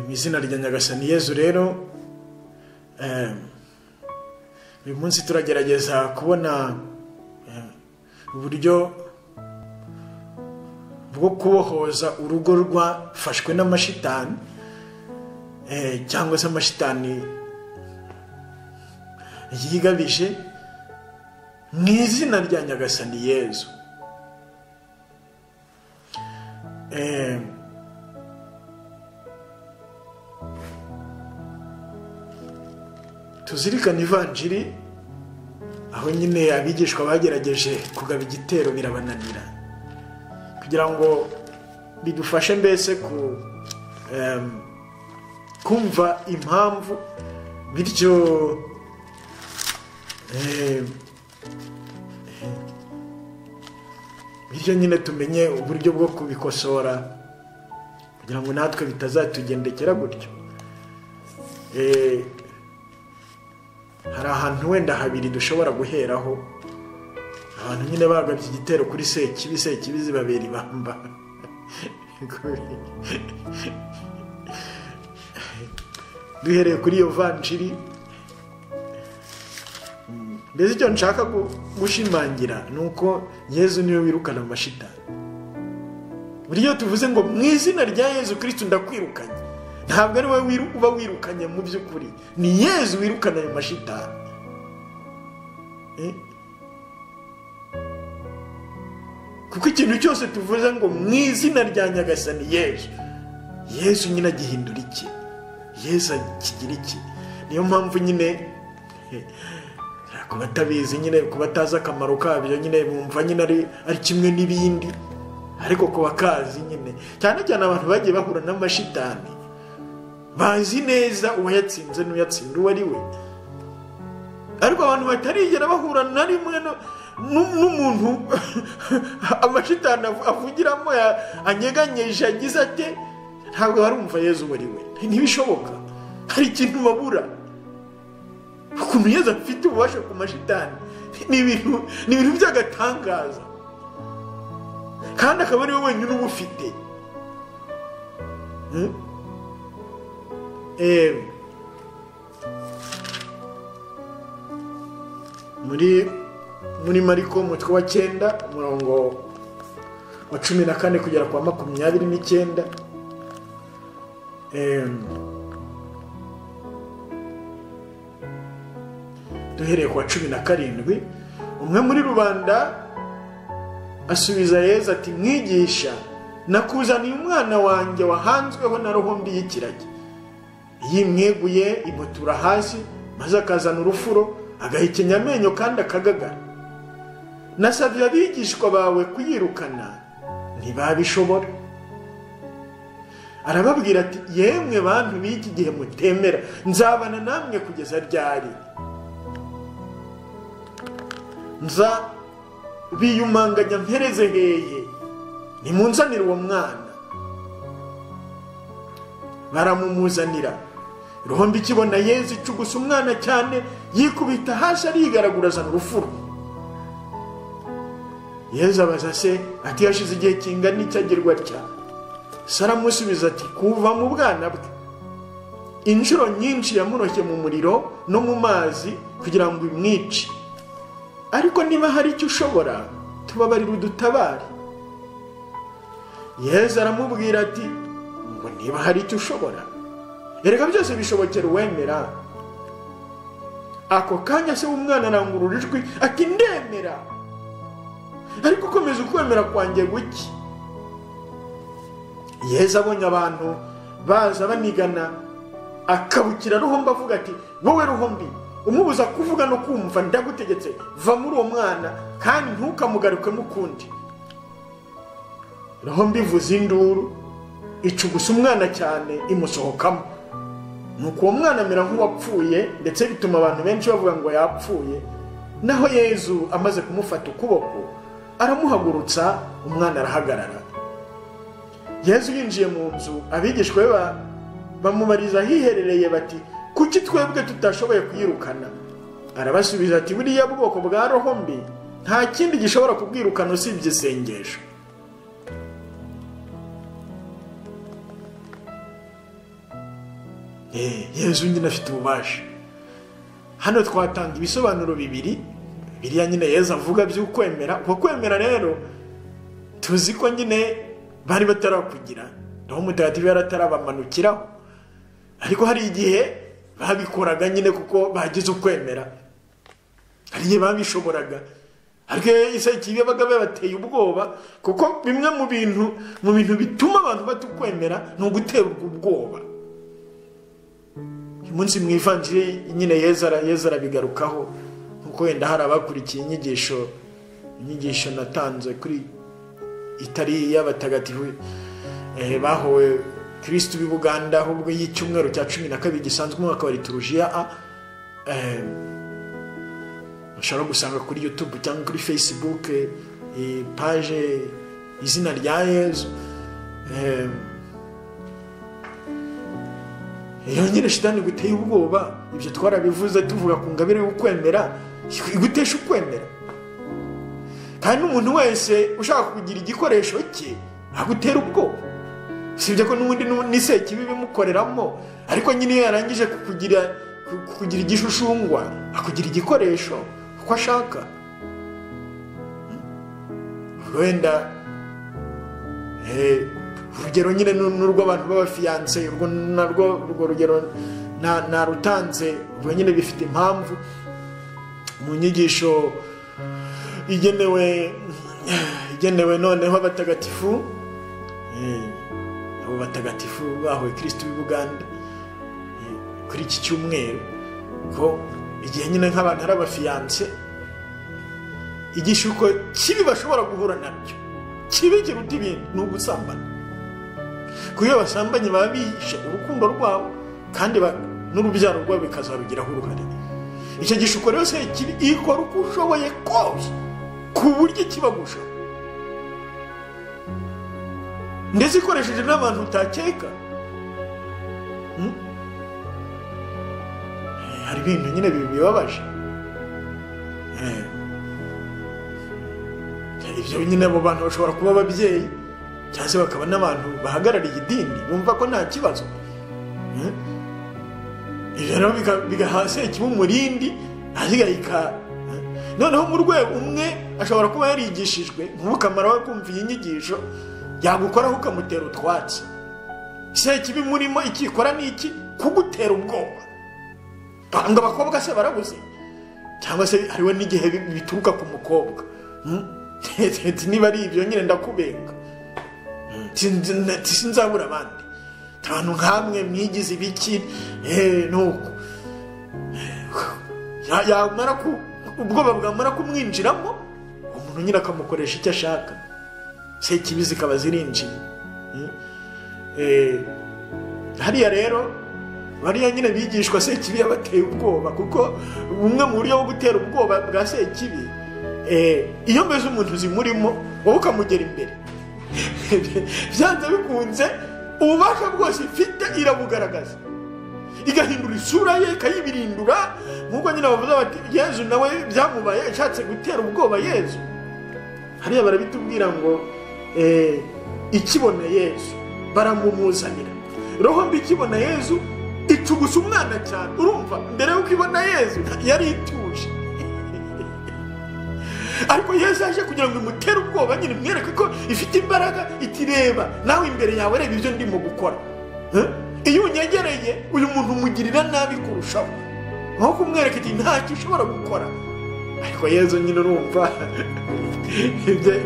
mu izina rya nyagasani yezu rero uyu munsi turagerageza kubona uburyo bwo kubohoza urugo rwafashwe n'amashitani cyangwa se amashitani yigabije mu izina rya nyagasani yezu tuzirikane ivanjiri aho nyine abigishwa bagerageje kugaba igitero birabananira kugira ngo bidufashe mbese kumva impamvu bityo bityo nyine tumenye uburyo bwo kubikosora kugira ngo natwe bitazatugendekera gutyo hari ahantu wenda habiri dushobora guheraho abantu nyine bagabye igitero kuri sekibi sekibi zibabera ibamba duhereye kuri iyo vanjiri mbese icyo nshaka gushimangira ni uko yezu niwe wirukana amashita buri iyo tuvuze ngo mu izina rya yezu kirisitu ndakwirukanye ntabwo ari wowe uba wirukanye mu by'ukuri ni yezu wirukana ayo mashitani kuko ikintu cyose tuvuze ngo mu izina rya nyagasani yezu yezu nyine agihindura iki yezu kigira iki niyo mpamvu nyine ku batabizi nyine ku batazi akamaro kabyo nyine bumva nyine ari kimwe n'ibindi ariko ku bakazi nyine cyane cyane abantu bagiye bahura n'amashitani bazi neza uwayatsinze n'uyatsinda uwo ari we ariko abantu batarigera bahura na rimwe n'umuntu amashitani avugiramo anyeganyije agize ate ntabwo barumva yezu uwo ari we ntibishoboka hari ikintu babura ukuntu yezu afite ububasha ku mashitani ni ibintu by'agatangaza kandi akaba ari we wenyine uba ufite muri muri mariko umutwe wa cyenda umurongo wa cumi na kane kugera kwa makumyabiri n'icyenda duhereye kwa cumi na karindwi umwe muri rubanda asubiza yeza ati mwigisha nakuzaniye umwana wanjye wahanzweho na rohombi y'ikiragi yimweguye imutura hasi maze akazana urufuro agahekenya amenyo kandi akagagara nasabye abigishwa bawe kuyirukana ntibabishobora arababwira ati yemwe bantu b'iki gihe mutemera nzabana namwe kugeza ryari nza biyumanganya mpereze heye nimunzanire uwo mwana baramumuzanira rohombi ikibona yezu icugusa umwana cyane yikubita hasi arigaragura azana urufuro yezu abaza se ati yashize igihe kingana icyo agirwa atya saramusubiza ati kuva mu bwana bwe inshuro nyinshi yamuroshye mu muriro no mu mazi kugira ngo imwice ariko niba hari icyo ushobora tubabarire udutabare yezu aramubwira ati ngo niba hari icyo ushobora erega byose bishobokera uwemera ako kanya se w'umwana arangurura ijwi ati ndemera ariko ukomeza ukwemera kwanjye guke yeza abonye abantu baza banigana akabukira ruhombo avuga ati wowe ruhombi umubuza kuvuga no kumva ndagutegetse va muri uwo mwana kandi ntukamugarukemo ukundi ruhombi ivuza induru icugusa umwana cyane imusohokamo nuko uwo mwana amera nk'uwapfuye ndetse bituma abantu benshi bavuga ngo yapfuye naho yezu amaze kumufata ukuboko aramuhagurutsa umwana arahagarara yezu yinjiye mu nzu abigishwa be bamubariza ahiherereye bati kuki twebwe tutashoboye kuyirukana arabasubiza ati buriya bwoko bwa roho mbi nta kindi gishobora kubwirukana usibye isengesho yezu nyine afite ububasha hano twatanga ibisobanuro bibiri biriya nyine yezu avuga by'ukwemera uko kwemera rero tuzi ko nyine bari batarakugira naho umutagatifu yatarabamanukiraho ariko hari igihe babikoraga nyine kuko bagize ukwemera hari igihe babishoboraga ariko ikibi baga bateye ubwoba kuko bimwe mu bintu mu bintu bituma abantu batukwemera ni uguterwa ubwoba uyu munsi mu ivanjiri nyine yeza arabigarukaho nkuko wenda hari abakurikiye inyigisho inyigisho natanze kuri itari y'abatagatifu bahowe kirisitu b'i buganda ahubwo y'icyumweru cya cumi na kabiri gisanzwe umwaka wa liturujia a ushobora gusanga kuri yutube cyangwa kuri fesibuke paje izina rya yezu iyo nyine shitani guteye ubwoba ibyo twarabivuze tuvuga ku ngabire y'ukwemera igutesha ukwemera kandi n'umuntu wese ushaka kugira igikoresho cye agutera ubwoba usibye ko n'ubundi n'isekibi bimukoreramo ariko nyine iyo yarangije kukugira igishushushungwa akugira igikoresho uko ashaka wenda urugero nyine n'urw'abantu b'abafiyanse urwo narwo urwo rugero narutanze ubwo nyine bifite impamvu mu nyigisho igenewe igenewe noneho abatagatifu abo batagatifu bahuye kirisitu b'i buganda kuri iki cyumweru ko igihe nyine nk'abantu ari abafiyanse igishuko kibi bashobora guhura nabyo kibi kiruta ibintu ni ugusambana kuko iyo basambanye baba bihishe urukundo rwabo kandi n'urubyaro rwabo bikazarugiraho uruhare icyo gishuko rero se kibi ikora uko ushoboye kose ku buryo kibagusha ndetse ikoresheje n'abantu utakeka hari ibintu nyine bibabaje ibyo nyine abo bantu bashobora kuba ababyeyi cyangwa se bakaba n'abantu bahagarariye idini bumva ko nta kibazo ibyo rero bigaha sekibi umurindi ahigayika noneho mu rwego umwe ashobora kuba yarigishijwe nk'ubukamaro we kumva iyi nyigisho yagukoraho ukamutera utwatsi sekibi murimo ikikora ni iki kugutera ubwoba ngo abakobwa se barabuze cyangwa se hariho n'igihe bituruka ku mukobwa niba ari ibyo nyine ndakubenga sinzabura abandi abantu nk'amwe mwigize ibiki nuko yamara ku ubwoba bwamara kumwinjiramo umuntu nyine akamukoresha icyo ashaka se kibi zikaba zirinjiye hariya rero bariya nyine bigishwa se kibi yabateye ubwoba kuko bumwe mu buryo bwo gutera ubwoba bwa se kibi iyo mbese umuntu zimurimo wowe ukamugera imbere byanze bikunze ububasha bwose ifite irabugaragaza igahindura isura ye ikayibirindura nk'uko nyine bavuze bati yezu nawe byamubaye ashatse gutera ubwoba yezu hariya barabitubwira ngo ikibona yezu baramumuzanira roho mbi ikibona yezu icugusa umwana cyane urumva mbere yuko ibona yezu yari ituje ariko yesu yaje kugira ngo imutere ubwoba nyine mwereke ko ifite imbaraga itireba nawe imbere yawe reba ibyo ndimo gukora iyo unyegereye uyu muntu umugirira nabi kurushaho nko kumwereka iti ntacyo ushobora gukora ariko yesu nyine urumva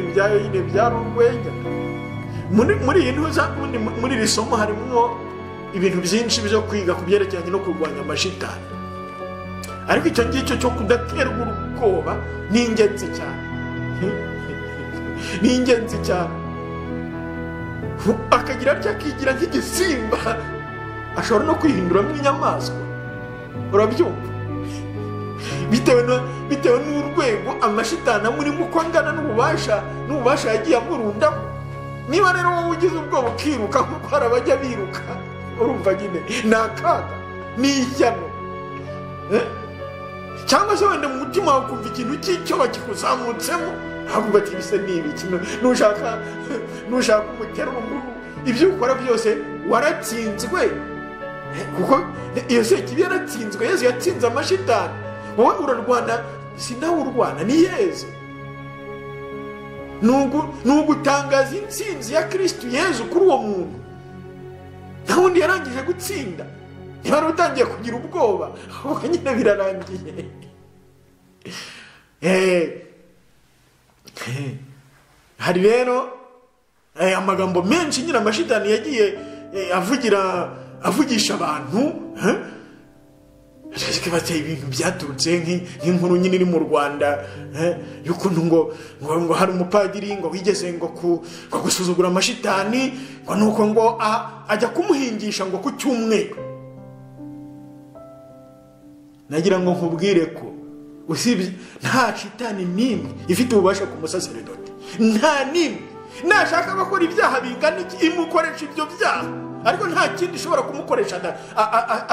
ibyayo nyine byari urwenya muri iyi ntuza muri iri somo harimo ibintu byinshi byo kwiga ku byerekeranye no kurwanya amashitani ariko icyo ngicyo cyo kudaterwa ubwoba ni ingenzi cyane ni ingenzi cyane akagira atya akigira nk'igisimba ashobora no kwihinduramo inyamaswa urabyumva bitewe n'urwego amashitana muri uko angana n'ububasha n'ububasha yagiye amurundamo niba rero wowe ugize ubwoba ukiruka kuko hari abajya biruka urumva nyine ni akaga ni ishyano cyangwa se wenda mu mutima wawe kumva ikintu cy'icyoba kikuzamutsemo ntabwo ugati ibise ni ibi nushaka nushaka umutera umugu ibyo ukora byose waratsinzwe kuko iyo sekibi yaratsinzwe yezu yatsinze amashitani wowe urarwana sinawe urwana ni yezu ni ugutangaza intsinzi ya kirisitu yezu kuri uwo muntu nta wundi yarangije gutsinda niba wari utangiye kugira ubwoba ahubwo nyine birarangiye hari rero amagambo menshi nyine amashitani yagiye avugira avugisha abantu bateye ibintu byaturutse nk'inkuru nyine iri mu rwanda y'ukuntu ngo ngo hari umupadiri ngo wigeze ngo gusuzugura amashitani ngo ni uko ngo ajya kumuhingisha ngo ku cyumweru nagira ngo nkubwire ko usibye nta shitani n'imwe ifite ububasha ku musaseredoti nta n'imwe nashaka abakora ibyaha bingana iki imukoresha ibyo byaha ariko nta kindi ishobora kumukoresha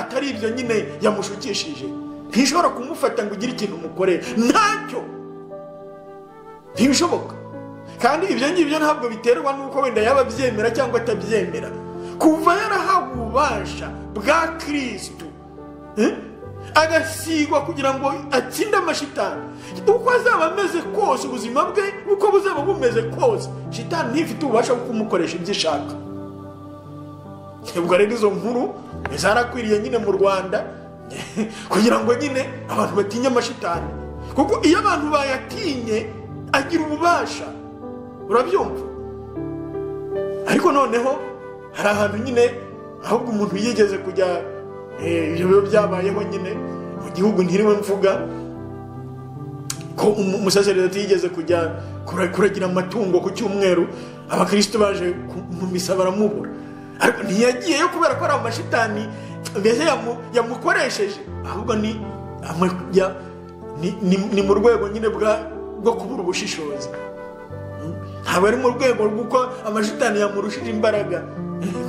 atari ibyo nyine yamushukishije ntishobora kumufata ngo ugire ikintu umukorera ntacyo ntibishoboka kandi ibyo ngibyo ntabwo biterwa n'uko wenda yaba abyemera cyangwa atabyemera kuva yarahawe ububasha bwa kirisitu agasigwa kugira ngo atsinde amashitani uko azaba ameze kose ubuzima bwe uko buzaba bumeze kose shitani ntifite ububasha bwo kumukoresha ibyo ishaka ubwo rero izo nkuru zarakwiriye nyine mu rwanda kugira ngo nyine abantu batinye amashitani kuko iyo abantu bayatinye agira ububasha urabyumva ariko noneho hari ahantu nyine ahubwo umuntu yigeze kujya ibyo biba byabayeho nyine mu gihugu ntiriwe mvuga ko umusaseredoti yigeze kujya kuragira amatungo ku cyumweru abakirisitu baje mu misa baramubura ariko ntiyagiyeyo kubera ko ari amashitani mbese yamukoresheje ahubwo ni mu rwego nyine bwo kubura ubushishozi ntabwo ari mu rwego rw'uko amashitani yamurushije imbaraga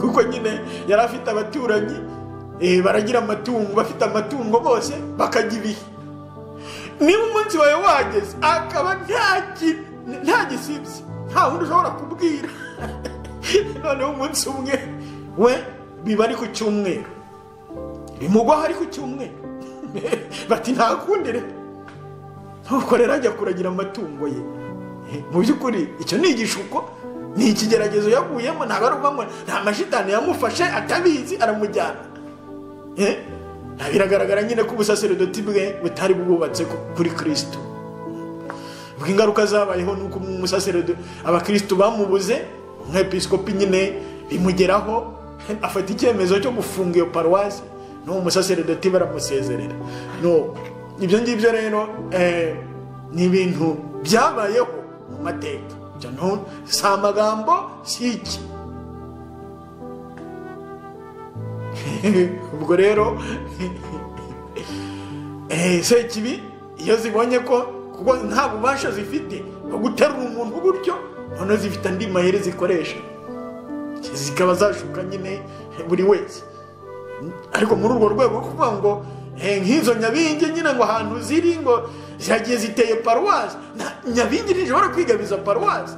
kuko nyine yari afite abaturanyi baragira amatungo bafite amatungo bose bakajya ibihe niba umunsi wawe wageze akaba nta gisibye nta wundi ushobora kubwira noneho umunsi umwe we biba ari ku cyumweru bimugwaho ari ku cyumweru bati ntakundire ntukorere ajya kuragira amatungo ye mu by'ukuri icyo ni igishuko ni ikigeragezo yaguyemo ntabwo ari ubwamo nta mashitani yamufashe atabizi aramujyana biragaragara nyine ko ubusaseredoti bwe butari bwubatse kuri kirisitu ingaruka zabayeho ni uko umusaseredoti abakirisitu bamubuze umwepisikopi nyine bimugeraho afata icyemezo cyo gufunga iyo paruwasi n'uwo musaseredoti baramusezerera ibyo ngibyo rero ni ibintu byabayeho mu mateka si amagambo si iki ubwo rero sekibi iyo zibonye ko kuko nta bubasha zifite bwo guterura umuntu gutyo noneho zifite andi mayeri zikoresha zikaba zashuka nyine buri wese ariko muri urwo rwego kuvuga ngo nk'izo nyabingi nyine ngo ahantu ziri ngo ziragiye ziteye paruwasi nyabingi ntishobora kwigabiza paruwasi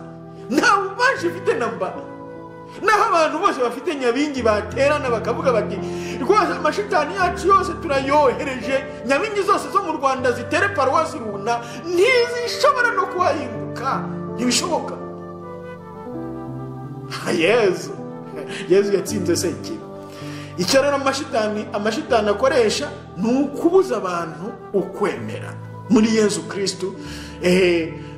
nta bubasha ifite na mbara naho abantu bose bafite nyabingi baterana bakavuga bati rwose amashitani yacu yose turayohereje nyabingi zose zo mu rwanda zitere paruwasi runa ntizishobora no kuhahinguka ntibishoboka yezu yezu yatsinze se iki icyo rero amashitani amashitani akoresha ni ukubuza abantu ukwemera muri yezu kirisitu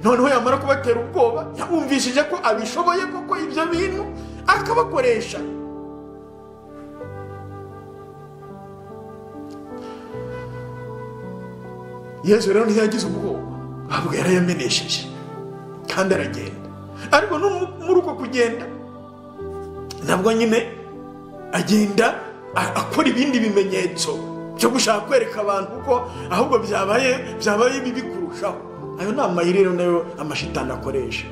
noneho yamara kubatera ubwoba yabumvishije ko abishoboye koko ibyo bintu akabakoresha yezu rero ntiyagize ubwoba ahubwo yarayamenesheje kandi aragenda ariko muri uko kugenda nabwo nyine agenda akora ibindi bimenyetso byo gushaka kwereka abantu ko ahubwo byabaye byabaye bibi kurushaho ayo ni amayiri rero nayo amashitani akoresha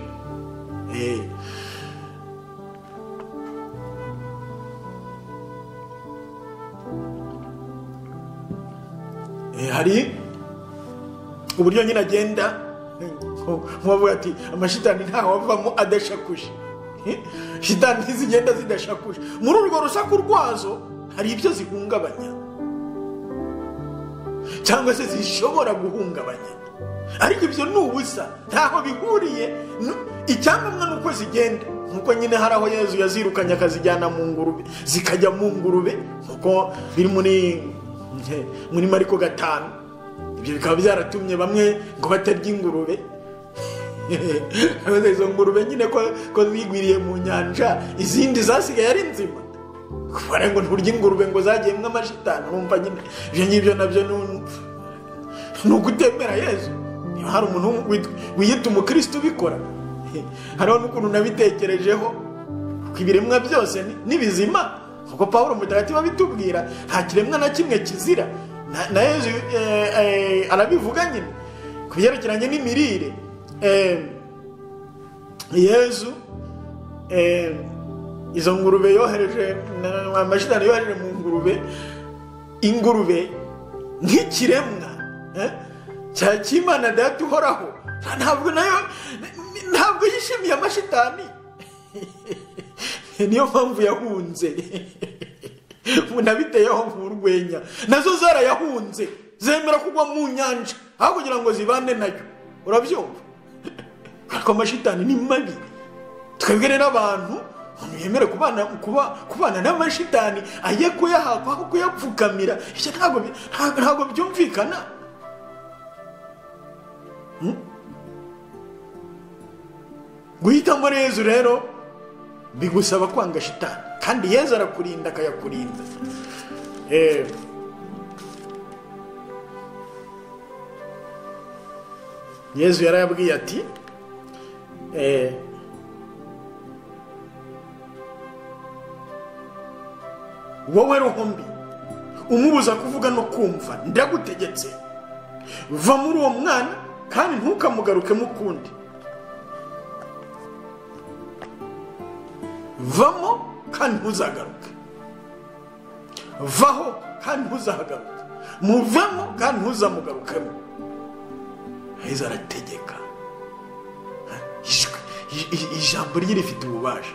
hari uburyo nyine agenda nk'uwavuga ati amashitani ntawavamo adashakuje shitani ntizigenda zidashakuje muri urwo rusaku rwazo hari ibyo zihungabanya cyangwa se zishobora guhungabanya ariko ibyo ni ubusa ntaho bihuriye nu- icyangombwa ni uko zigenda nkuko nyine hari aho yezu yazirukanye akazijyana mu ngurube zikajya mu ngurube nkuko biri muri muri mariko gatanu ibyo bikaba byaratumye bamwe ngo batarya ingurube Abaza izo ngurube nyine ko ko zigwiriye mu nyanja izindi zasigaye ari nzima kubera ngo nturya ingurube ngo zagiyemo amashitani wumva nyine ibyo ngibyo nabyo ni un- ni ugutemera yezu niba hari umuntu wit- wiyita umukristo ubikora hariho n'ukuntu nabitekerejeho kuko ibiremwa byose ni- ni bizima kuko paul mutagatifu abitubwira nta kiremwa na kimwe kizira Na- na yezu eh, eh, arabivuga nyine ku byerekeranye n'imirire eh, yezu eh, izo ngurube yohereje na- amashitani yohereje mu ngurube ingurube nk'ikiremwa eh, cya kimana data uhoraho nta- ntabwo nayo ntabwo yishimiye amashitani niyo mpamvu yahunze umuntu abiteyeho nk'urwenya nazo zarayahunze zemera kugwa mu nyanja aho kugira ngo zibane nayo urabyumva ariko amashitani ni mabi twebwe rero abantu umuntu yemere kubana kuba- kubana n'amashitani ajye kuyahakwa aho kuyapfukamira ibyo ntabwo bi- ntabwo- ntabwo byumvikana Hmm? guhitamo yezu rero bigusaba kwanga shitani kandi yezu arakurinda akayakurinda Eh, yezu yarayabwiye ati eh, wowe ruhumbi umubuza kuvuga no kumva ndagutegetse va muri uwo mwana kandi ntukamugarukemo ukundi vamo kandi ntuzagaruke vaho kandi ntuzahagaruke muvemo kandi ntuzamugarukemo heza arategeka Ijwi- i- i- ijambo rye rifite ububasha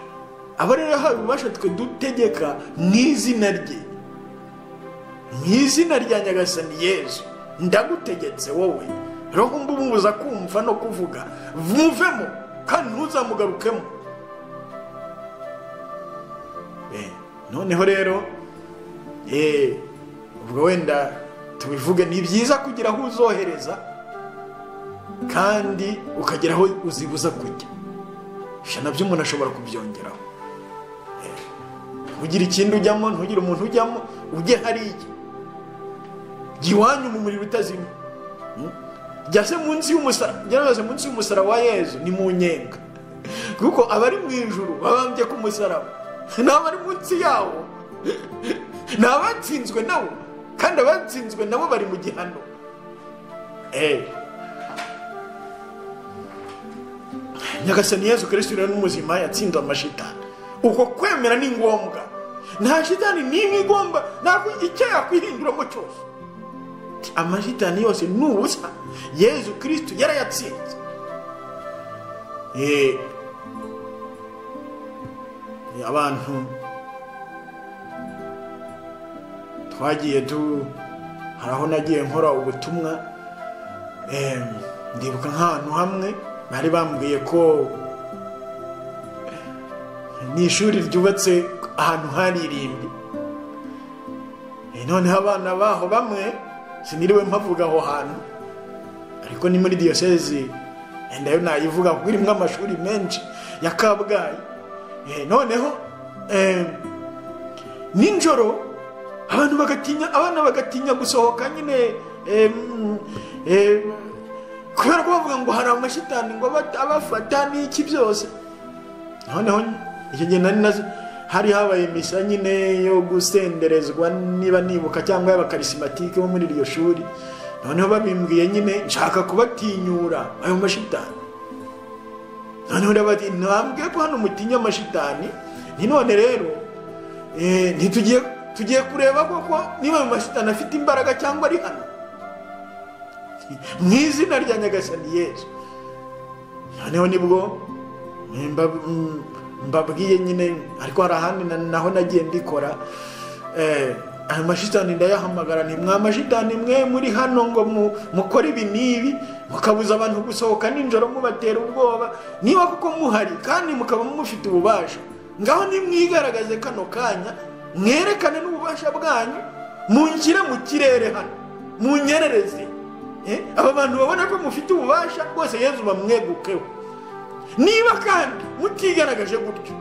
abo rero yahawe ububasha twe dutegeka mu izina rye mu izina rya nyagasani yezu ndagutegetse wowe roho mbumubuza kumva no kuvuga muvemo kandi ntuzamugarukemo Eh, noneho rero eh, ubwo wenda tubivuge ni byiza kugira aho uzohereza kandi ukagira aho uzibuza kujya ibyo nabyo umuntu ashobora kubyongeraho Eh, ntugire ikindi ujyamo ntugire umuntu ujyamo ujye hariya jya iwanyu mu muriro utazima Hmm? jya se munsi y'umusara gerageza munsi y'umusara wa yezu ni mu nyenga kuko abari mu ijuru babambye ku musaraba n'abari munsi yawo ni abatsinzwe nabo kandi abatsinzwe nabo bari mu gihano Eh. nyagasani yezu kirisito rero n'umuzima yatsinze amashitani uko kwemera ni ngombwa nta shitani n'imwe igomba ntabwo icyo yakwihinduramo cyose amashitani yose ni ubusa yezu kirisito yarayatsinze Eh, eh, abantu twagiye tu hari aho nagiye nkora ubutumwa eh, ndibuka nk'ahantu hamwe bari bambwiye ko ni ishuri ryubatse ahantu haririmbi Eh, noneho abana baho bamwe siniriwe mpavuga aho hantu ariko ni muri diyosezi eh, nayo nayivuga kuko irimo amashuri menshi ya kabgayi Eh, noneho eh, nijoro abantu bagatinya abana bagatinya gusohoka nyine eh, mm, eh, kubera ko bavuga ngo hari amashitani ngo aba- abafata n'iki byose noneho icyo gihe nari nazi hari habaye misa nyine yo gusenderezwa niba nibuka cyangwa y'abakarisimantike bo muri iryo shuri noneho babimbwiye nyine nshaka kubatinyura ayo mashitani noneho ndabati ntambwe ko hano mutinya amashitani ni none rero eh, ntitugiye tugiye kureba koko niba ayo mashitani afite imbaraga cyangwa ari hano mu izina rya nyagasani yesu noneho nibwo mba- m- mbabwiye nyine ariko hari ahandi na- naho nagiye mbikora aya mashitani ndayahamagara ni mwa mashitani mwe muri hano ngo mukore ibi n'ibi mukabuza abantu gusohoka nijoro mubatera ubwoba niba kuko muhari kandi mukaba mufite ububasha ngaho nimwigaragaze kano kanya mwerekane n'ububasha bwanyu mungire mu kirere hano munyerereze aba bantu babona ko mufite ububasha rwose yezu bamwegukeho niba kandi mutigaragaje gutyo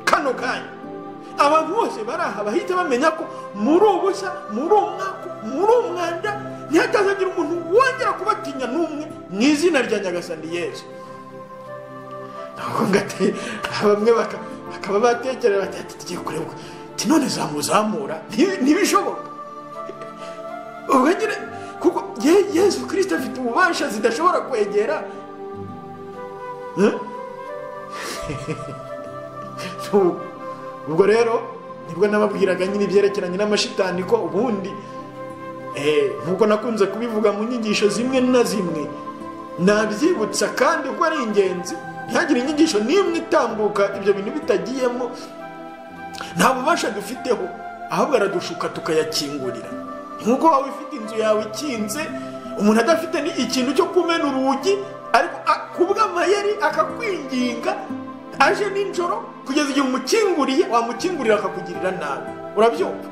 kano kanya abantu bose bari aha bahita bamenya ko muri ubusa muri umwaka muri umwanda ntihatazagira umuntu wongera kubatinya n'umwe mu izina rya nyagasani yezu bamwe bakaba batekereza bati tugiye kurebwa none zamuzamura ntibishoboka kuko yezu kirisita afite ububasha zidashobora kwegera ubwo rero nibwo nababwiraga nyine ibyerekeranye n'amashitani ko ubundi nkuko nakunze kubivuga mu nyigisho zimwe na zimwe nabyibutsa kandi uko ari ingenzi ntihagire inyigisho n'imwe itambuka ibyo bintu bitagiyemo nta bubasha dufiteho ahubwo aradushuka tukayakingurira nkuko waba ufite inzu yawe ikinze umuntu adafite ikintu cyo kumena urugi ariko kubw'amayeri akakwinginga aje nijoro kugeza igihe umukinguriye wamukingurira akakugirira nabi urabyumva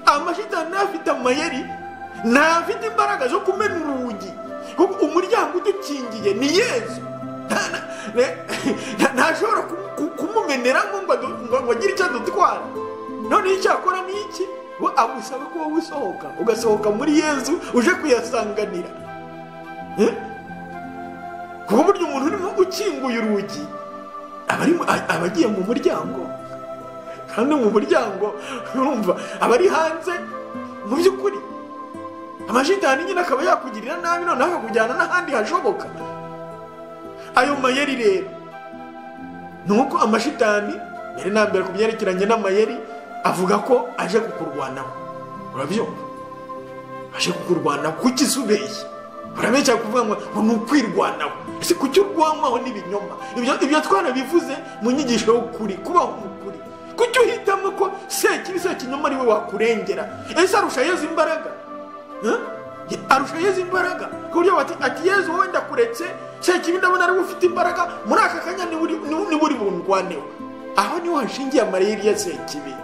amashitani ntafite amayeri ntafite imbaraga zo kumena urugi kuko umuryango udukingiye ni yezu ntashobora kumumeneramo ngo agire icyo adutwara noneho icyo akora ni iki we agusaba ko wowe usohoka ugasohoka muri yezu uje kuyasanganira ku buryo umuntu urimo ukinguye urugi aba agiye mu muryango kandi mu muryango urumva aba ari hanze mu by'ukuri amashitani nyine akaba yakugirira nabi noneho akakujyana n'ahandi hashoboka ayo mayeri rero ni uko amashitani mbere na mbere ku byerekeranye n'amayeri avuga ko aje kukurwanaho urabyumva aje kukurwanaho kuki se ubeshye urabeshya kuvuga ngo ni ukwirwanaho ese kuki urwanywaho n'ibinyoma ibyo twarabivuze mu nyigisho y'ukuri kubaho mu kuri kuki uhitamo ko sekibi sekinyoma ari we wakurengera ese arusha yezu imbaraga arusha yezu imbaraga ku buryo bati ati yezu wowe ndakuretse sekibi ndabona ariwe ufite imbaraga muri aka kanya niba uri bundwaneho aho niho hashingiye amariri ya sekibi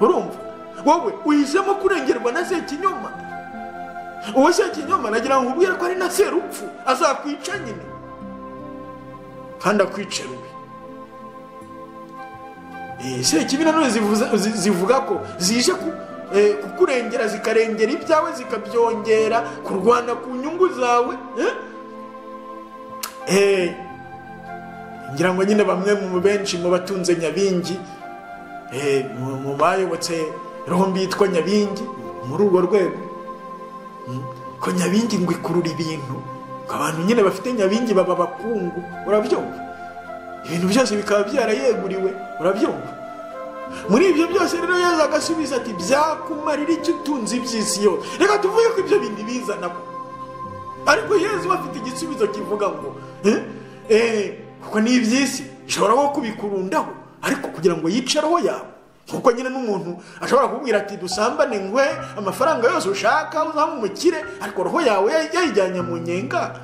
urumva wowe uhisemo kurengerwa na sekinyoma uwo sekinyoma nagira ngo ubwire ko ari na serupfu azakwica nyine kandi akwica rubi sekibi nanone zivuga ko zije kukurengera zikarengera ibyawe zikabyongera kurwana ku nyungu zawe ngira ngo nyine bamwe mu benshi mu batunze nyabingi mu bayobotse rombi yitwa nyabingi muri urwo rwego ko nyabingi ngo ikurura ibintu abantu nyine bafite nyabingi baba abakungu urabyumva ibintu byose bikaba byarayeguriwe urabyumva muri ibyo byose rero yezu agasubiza ati byakumarira icyo utunze iby'isi yose reka tuvuge ko ibyo bintu bizanamo ariko yezu bafite igisubizo kivuga ngo kuko ni iby'isi ishobora nko kubikurundaho ariko kugira ngo yice roho yawe kuko nyine n'umuntu ashobora kubwira ati dusambane nkwe amafaranga yose ushaka uzamumukire ariko roho yawe yayijyanye mu nyenga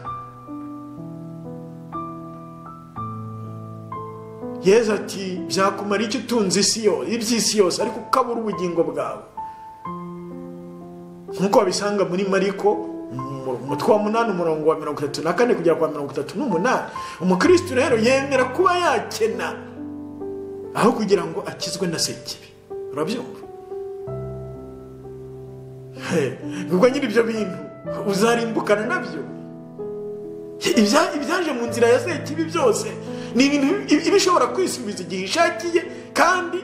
yeza ati byakumara icyo utunze isi yose iby'isi yose ariko ukabura ubugingo bwawe nk'uko babisanga muri mariko umutwe wa munani umurongo wa mirongo itatu na kane kugera kwa mirongo itatu n'umunani umukirisitu rero yemera kuba yakena aho kugira ngo akizwe na sekibi urabyumva ubwo nyine ibyo bintu uzarimbukana nabyo ibyaje mu nzira ya sekibi byose ni ibintu iba ishobora kwisubiza igihe ishakiye kandi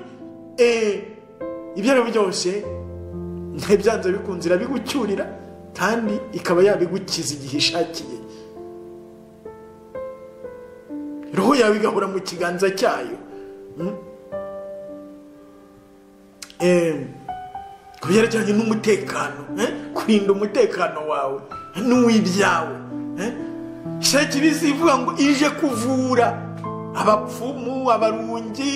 ibyo ari byo byose ntibyanze bikunze irabigucyurira kandi ikaba yabigukiza igihe ishakiye roho yawe igahora mu kiganza cyayo ku byerekeranye n'umutekano kurinda umutekano wawe n'uw'ibyawe sheki bizivuga ngo ije kuvura abapfumu abarungi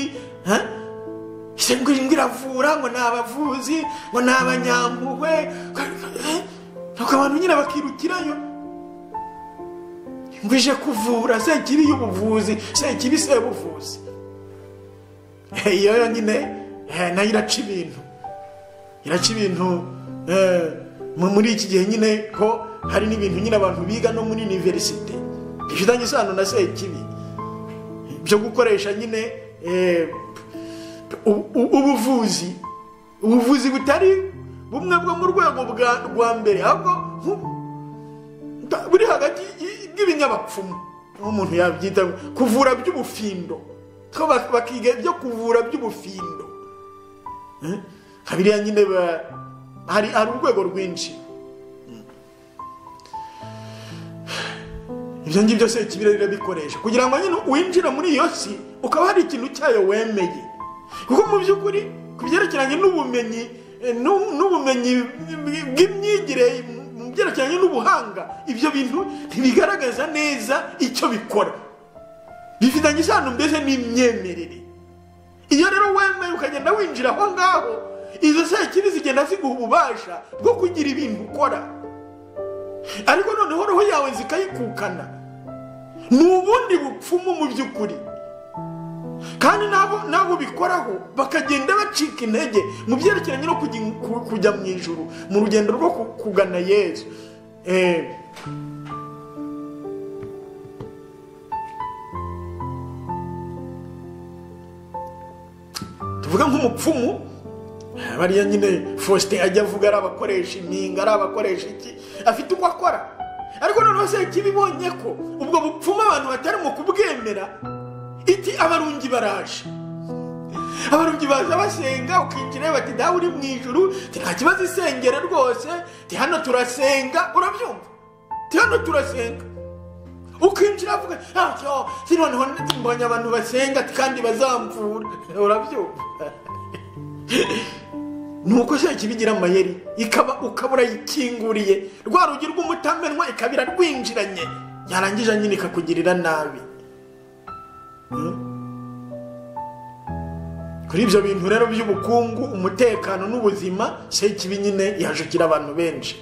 ese ngo iyi ngo iravura ngo ni abavuzi ngo ni abanyampuhwe nuko abantu nyine bakirukirayo ngo ije kuvura se kibi y'ubuvuzi se kibi se y'ubuvuzi iyo yonyine nayo iraca ibintu iraca ibintu muri iki gihe nyine ko hari n'ibintu nyine abantu biga no muri iniverisite bifitanye isano na se kibi byo gukoresha nyine ubuvuzi ubuvuzi butari bumwe bwo mu rwego rwa mbere ahubwo buri hagati bw'ibinyabapfumu nk'umuntu yabyita kuvura by'ubufindo bakiga ibyo kuvura by'ubufindo habiriya nyine hari urwego rwinshi ibyo ngibyo se ikibira birabikoresha kugira ngo nyine winjire muri iyo si ukaba hari ikintu cyayo wemeye kuko mu by'ukuri ku byerekeranye n'ubumenyi n'ubumenyi bw'imyigire mu byerekeranye n'ubuhanga ibyo bintu ntibigaragaza neza icyo bikora bifitanye isano mbese n'imyemerere iyo rero wemeye ukagenda winjira aho ngaho izo sekibi zigenda ziguha ububasha bwo kugira ibintu ukora ariko noneho roho yawe zikayikukana ni ubundi bupfumu mu by'ukuri kandi n'abo bikoraho bakagenda bacika intege mu byerekeranye no kujya mu ijoro mu rugendo rwo kugana yezu tuvuga nk'umupfumu bariya nyine faustin ajya avuga ari abakoresha impinga ari abakoresha iki afite uko akora ariko noneho se ikibibonye ko ubwo bupfumu abantu batarimo kubwemera iti abarungi baraje abarungi baza basenga ukinjira bati dawe uri mu ijuru nta kibazo isengera rwose ti hano turasenga urabyumva ti hano turasenga ukinjira avuga ati noneho mbonye abantu basenga kandi bazamvura urabyumva nuko se kibigira amayeri ikaba ukaba urayikinguriye rwa rugi rw'umutamenwa ikaba irarwinjiranye yarangije nyine ikakugirira nabi kuri ibyo bintu rero by'ubukungu umutekano n'ubuzima se kibi nyine yajukira abantu benshi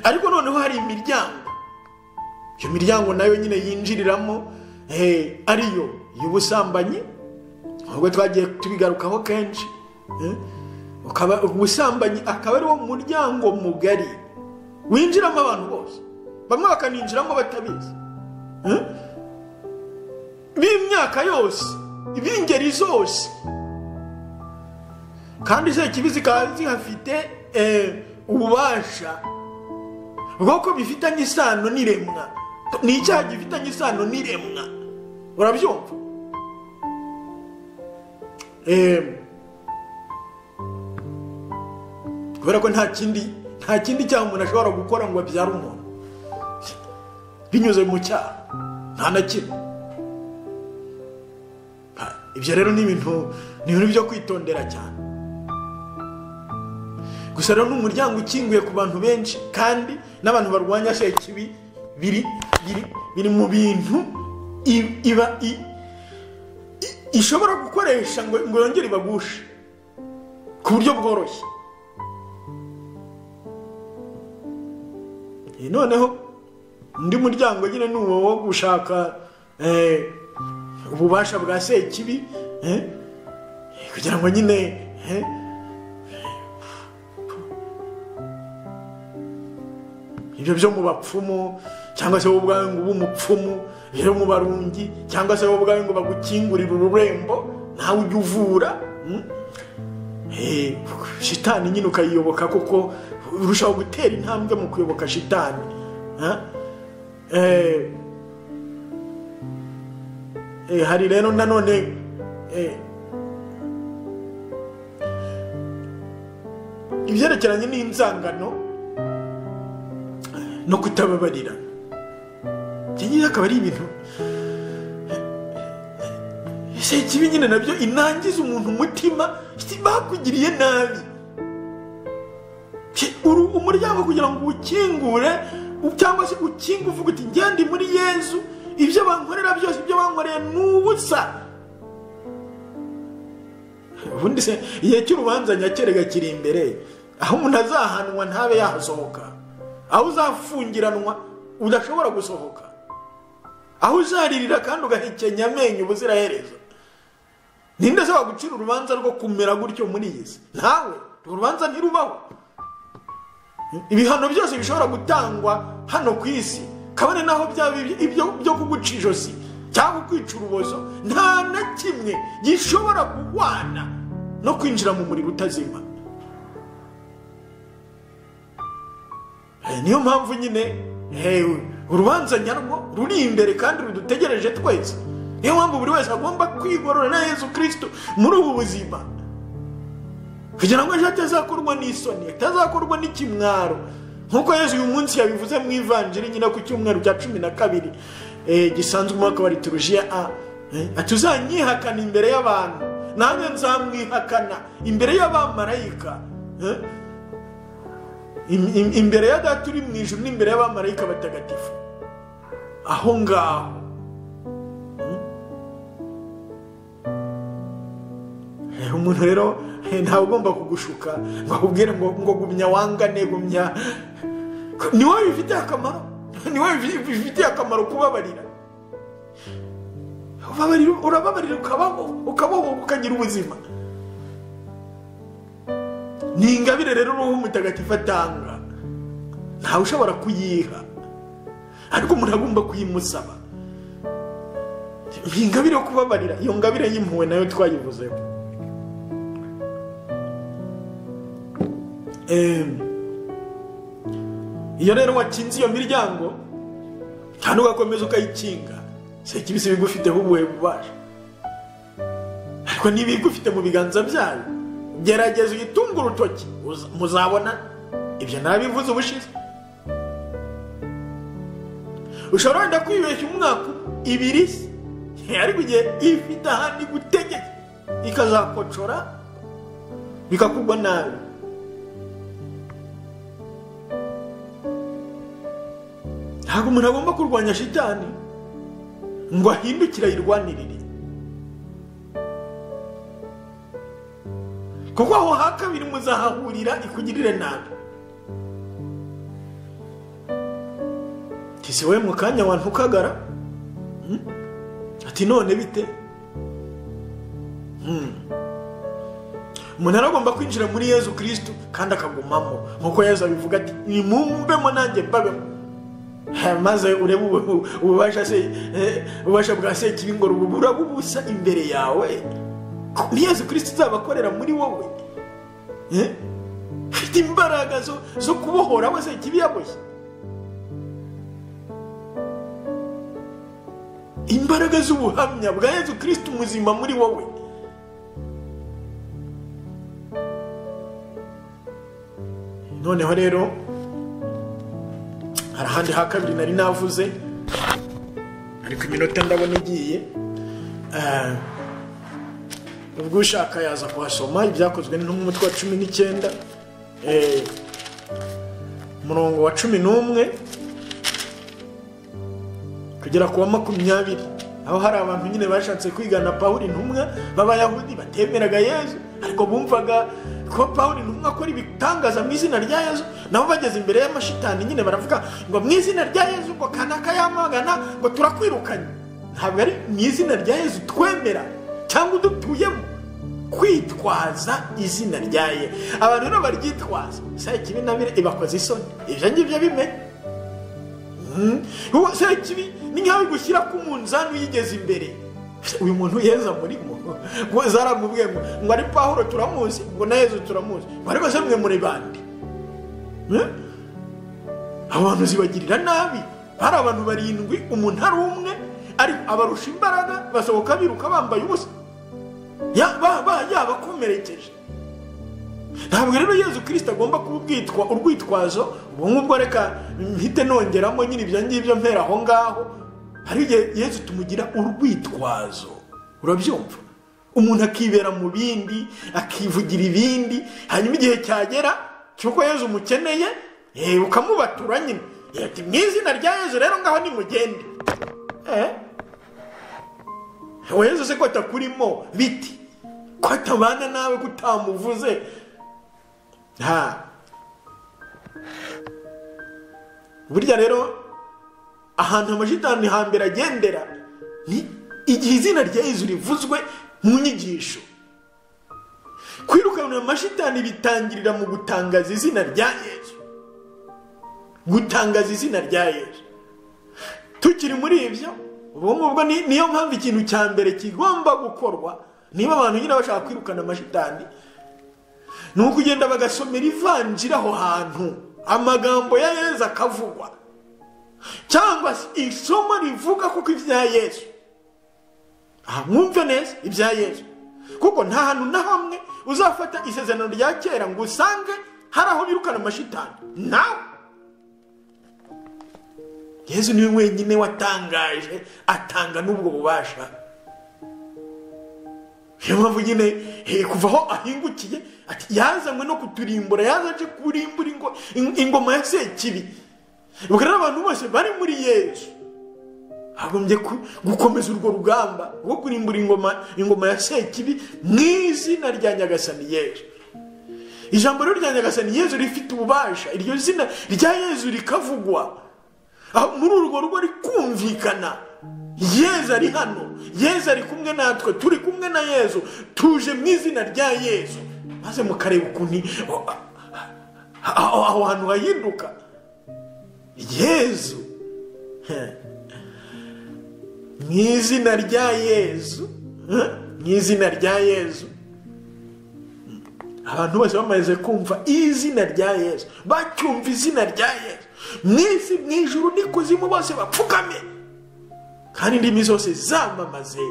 ariko noneho hari imiryango iyo miryango nayo nyine yinjiriramo ariyo y'ubusambanyi ahubwo twagiye tubigarukaho kenshi ubusambanyi akaba ari wo muryango mugari winjiramo abantu bose bamwe bakaninjiramo batabizi b'imyaka yose b'ingeri zose kandi izo kibi zikaba zihafite ububasha bwoko bifitanye isano n'iremwa ni icyaha gifitanye isano n'iremwa urabyumva kubera ko nta kindi nta kindi cyaha umuntu ashobora gukora ngo abyare umuntu binyuze mu cyaha nta na kimwe ibyo rero ni ibintu ni ibintu byo kwitondera cyane gusa rero ni umuryango ukinguye ku bantu benshi kandi n'abantu barwanya sekibi biri biri biri mu bintu iba ishobora gukoresha ngo yongere ibagushe ku buryo bworoshye noneho undi muryango nyine ni uwo wo gushaka ububasha bwa sekibi kugira ngo nyine ibyo byo mu bapfumu cyangwa se wowe ubwawe ngo ube umupfumu ibyo mu barungi cyangwa se wowe ubwawe ngo bagukingurire ururembo nawe ujye uvura shitani nyine ukayiyoboka kuko urushaho gutera intambwe mu kuyoboka shitani hari rero nanone ibyerekeranye n'inzangano no kutababarira ibyo akaba ari ibintu ese kibi nyine nabyo inangiza umuntu umutima bakugiriye nabi umuryango kugira ngo uwukingure cyangwa se ukinge uvuga uti ngende muri yezu ibyo bankorera byose ibyo bankoreye ni ubusa ubundi se igihe cy'urubanza nyakere gakiri imbere aho umuntu azahanwa ntabe yahasohoka aho uzafungiranwa udashobora gusohoka aho uzaririra kandi ugahekenya amenyo ubuziraherezo ninde se wagucira urubanza rwo kumera gutyo muri iyi si ntawe urwo rubanza ntirubaho ibihano byose bishobora gutangwa hano ku isi kabone naho byaba ibyo byo kuguca ijosi cyangwa kwica urubozo nta na kimwe gishobora guhwana no kwinjira mu muriro utazima Eh, niyo mpamvu nyine hewe urubanza nyarwo ruri imbere kandi rudutegereje twese niyo mpamvu buri wese agomba kwigorora na yezu kirisito muri ubu buzima kugira ngo ejo atazakorwa n'isoni atazakorwa n'ikimwaro nk'uko yezu uyu munsi yabivuze mu ivanjiri nyine ku cyumweru cya cumi na kabiri eh, gisanzwe umwaka wa liturujiya a eh, ati uzanyihakana imbere y'abantu nanjye nzamwihakana imbere y'abamarayika eh? Im- im- imbere ya data uri mu ijuru n'imbere y'abamarayika batagatifu aho ngaho Eh, umuntu rero eh, ntawe ugomba kugushuka ngo akubwire ngo ngo gumya wangane gumya ni wowe bifitiye akamaro ni wowe bifi- bifitiye akamaro kubabarira Ubabarira- urababarira ukabaho ukabaho ukagira ubuzima ni ingabire rero uruhu mutagatifu atanga ntawe ushobora kuyiha ariko umuntu agomba kuyimusaba ni ingabire yo kubabarira iyo ngabire y'impuhwe nayo twayivuzeho Em, iyo rero wakinze iyo miryango kandi ugakomeza ukayikinga si kibisi bigufiteho ubuhe bubasha ariko niba igufite mu biganza byayo gerageza uyitunge urutoki uza- muzabona ibyo nabivuze ubushize ushobora wenda kwibeshya umwaka ibiri se ariko igihe ifite ahandi gutegeka ikazakocora bikakugwa nabi ntabwo umuntu agomba kurwanya shitani ngo ahindukire ayirwanirire kuko aho ha kabiri muzahahurira ikugirire nabi tisi we mu kanya wantukagara Hmm? ati none bite Hmm. umuntu aragomba kwinjira muri yezu kirisito kandi akagumamo nk'uko yezu abivuga ati nimumbemo nanjye mbabemo Ha, maze urebe ubu- ububasha se eh, ububasha bwa sekibingoro bubura bubusa imbere yawe ni yezu kirisito uzabakorera muri wowe Eh? ufite imbaraga zo- zo kubohora we sekibi yaboshye imbaraga z'ubuhamya bwa yezu kirisito umuzima muri wowe noneho rero hari ahandi ha kabiri nari navuze ariko iminota ndabona igiye Eh, ubwo ushaka yaza kuhasoma ibyakozwe n'umutwe wa cumi n'icyenda Eh, umurongo wa cumi n'umwe kugera ku wa makumyabiri aho hari abantu nyine bashatse kwigana pawuri ntumwa b'abayahudi batemeraga yezu ariko bumvaga ko pawuri ntumwa akora ibitangaza mu izina rya yezu nabo bageze imbere y'amashitani nyine baravuga ngo mu izina rya yezu ngo kanaka yamagana ngo turakwirukanye ntabwo ari mu izina rya yezu twemera cyangwa udutuyemo kwitwaza izina rya ye abantu rero baryitwaza saa kibi na bire ibakoze isoni ibyo ngibyo bimenye ubu se kibi ni nkaho igushyira ku munzani uyigeze imbere uyu muntu yeza murimo ngo zaramubwiye ngo ngo ari pahuro turamuzi ngo na yezu turamuzi ngo ariko se mwe muri bande Eh? abo bantu zibagirira nabi hari abantu barindwi umuntu ari umwe ariko abarusha imbaraga basohoka biruka bambaye ubusa Ya- ba- ba- yabakomerekeje ntabwo rero yezu kirisita agomba kuba ubwitwa urwitwazo ubu ngubwo reka mpite nongeramo nyine ibyo ngibyo mpera aho ngaho hari igihe yezu tumugira urwitwazo urabyumva umuntu akibera mu bindi akivugira ibindi hanyuma igihe cyagera cy'uko yezu umukeneye eh, ukamubatura nyine Eh, ati mu izina rya yezu rero ngaho nimugende eh? yezu se ko atakurimo biti ko atabana nawe ko utamuvuze nta burya rero ahantu amashitani hambere agendera ni igihe izina rya yezu rivuzwe mu nyigisho kwirukanira amashitani bitangirira mu gutangaza izina rya yezu gutangaza izina rya yezu tukiri muri ibyo ubu ngubwo niyo mpamvu ikintu cya mbere kigomba gukorwa niba abantu nyine bashaka kwirukana amashitani ni ukugenda bagasomera ivanjira aho hantu amagambo ya yezu akavugwa cyangwa se isomo rivuga kuko ibya yezu aha mwumve neza ibya yezu kuko nta hantu na hamwe uzafata isezerano rya kera ngo usange hari aho birukana amashitani nawe yezu niwe wenyine watangaje atanga n'ubwo bubasha niyo mpamvu nyine kuva aho ahingukiye ati yazanywe no kuturimbura yazaje kurimbura ingoma ya sekibi ubwo rero abantu bose bari muri yezu hagombye gukomeza urwo rugamba rwo kurimbura ingoma ingoma ya sekibi mu izina rya nyagasani yezu ijambo rero rya nyagasani yezu rifite ububasha iryo zina rya yezu rikavugwa muri urwo rugo rikumvikana yezu ari hano yezu ari kumwe natwe turi kumwe na yezu tuje mu izina rya yezu maze mukareba ukuntu aho hantu hahinduka yezu mu izina rya yezu mu izina rya yezu abantu bose bamaze kumva izina rya yezu bacyumva izina rya yezu mu isi mu ijuru n'ikuzimu bose bapfukame kandi indimi zose zamamaze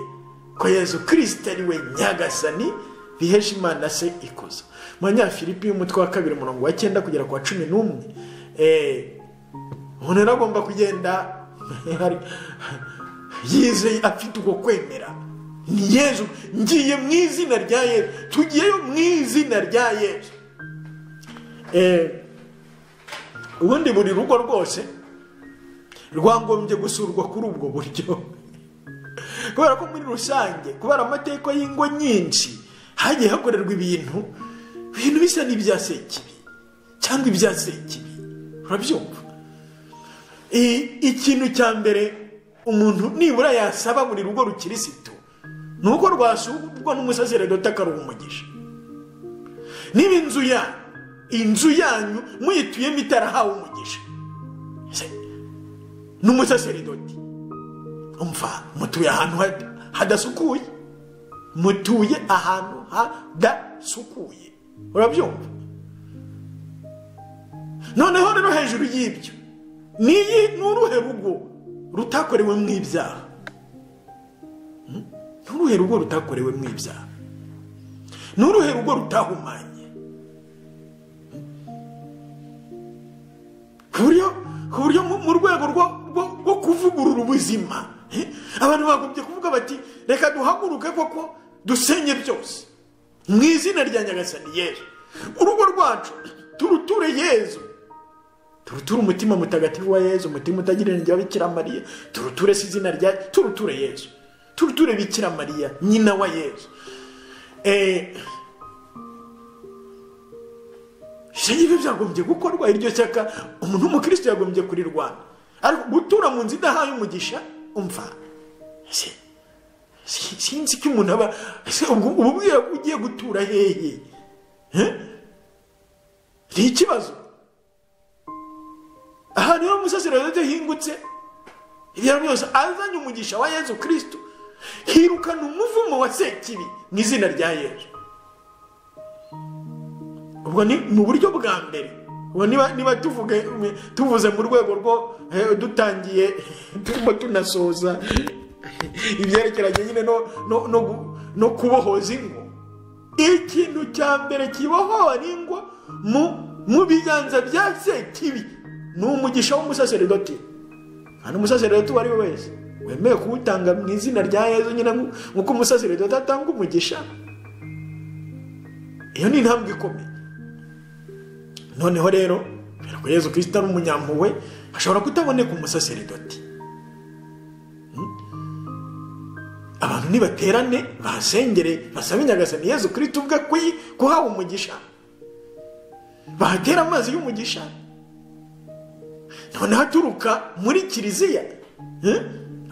ko yezu kirisita ari we nyagasani bihesha imana se ikuza manyafilipi y'umutwe wa kabiri umurongo wa cyenda kugera ku wa cumi n'umwe umuntu rero agomba kugenda yizeye afite uko kwemera ni yezu ngiye mu izina rya yezu tugiyeyo mu izina rya yezu ubundi buri rugo rwose rwagombye gusurwa kuri ubwo buryo kubera ko muri rusange kubera amateka y'ingo nyinshi hagiye hakorerwa ibintu ibintu bisa n'ibya sekibi cyangwa ibya sekibi urabyumva ikintu cya mbere umuntu nibura yasaba buri rugo rukirisitu ni uko rwasurwa n'umusaseredoti akaruha umugisha niba inzu yanyu inzu yanyu muyituyemo itarahawe umugisha ni umusaseredoti mutuye ahantu hadasukuye mutuye ahantu hadasukuye urabyumva noneho rero hejuru y'ibyo n'iyi ni uruhe rugo rutakorewe mu ibyaha nturuhe rugo rutakorewe mu ibyaha nturuhe rugo rutahumanye ku buryo mu rwego rwo kuvugurura ubuzima abantu bagombye kuvuga bati reka duhaguruke koko dusenye byose mu izina rya nyagasani yezu urugo rwacu turuture yezu turuture umutima mutagatifu wa yezu umutima utagereranyije wa bikira mariya turuture si izina rya turuture yezu turuture bikira mariya nyina wa yezu ibyo byagombye gukorwa iryo shyaka umuntu w'umukirisitu yagombye kurirwana ariko gutura mu nzu idahaye umugisha umva sinzi ko umuntu aba ubu ugiye gutura hehe ni ikibazo aha niho umusaseredoti ahingutse ibyo byose azanye umugisha wa yezu kirisito hirukana umuvumo wa sekibi mu izina rya yezu ubwo ni mu buryo bwa mbere ubu niba tuvuze mu rwego rwo dutangiye turimo tunasoza ibyerekeranye nyine no kubohoza ingo ikintu cya mbere kibohora ingo mu biganza bya sekibi ni umugisha w'umusaseredoti nta n'umusaseredoti uwo ari we wese wemewe kuwutanga mu izina rya yezu nyine nk'uko umusaseredoti atanga umugisha iyo ni intambwe ikomeye noneho rero kubera ko yezu kirisita ari umunyampuwe ashobora kutaboneka umusaseredoti abantu abantu nibaterane bahasengere basabe inyagasani yezu kirita ubwe kuhawe umugisha bahatera amazi y'umugisha noneho aturuka muri kiliziya eh?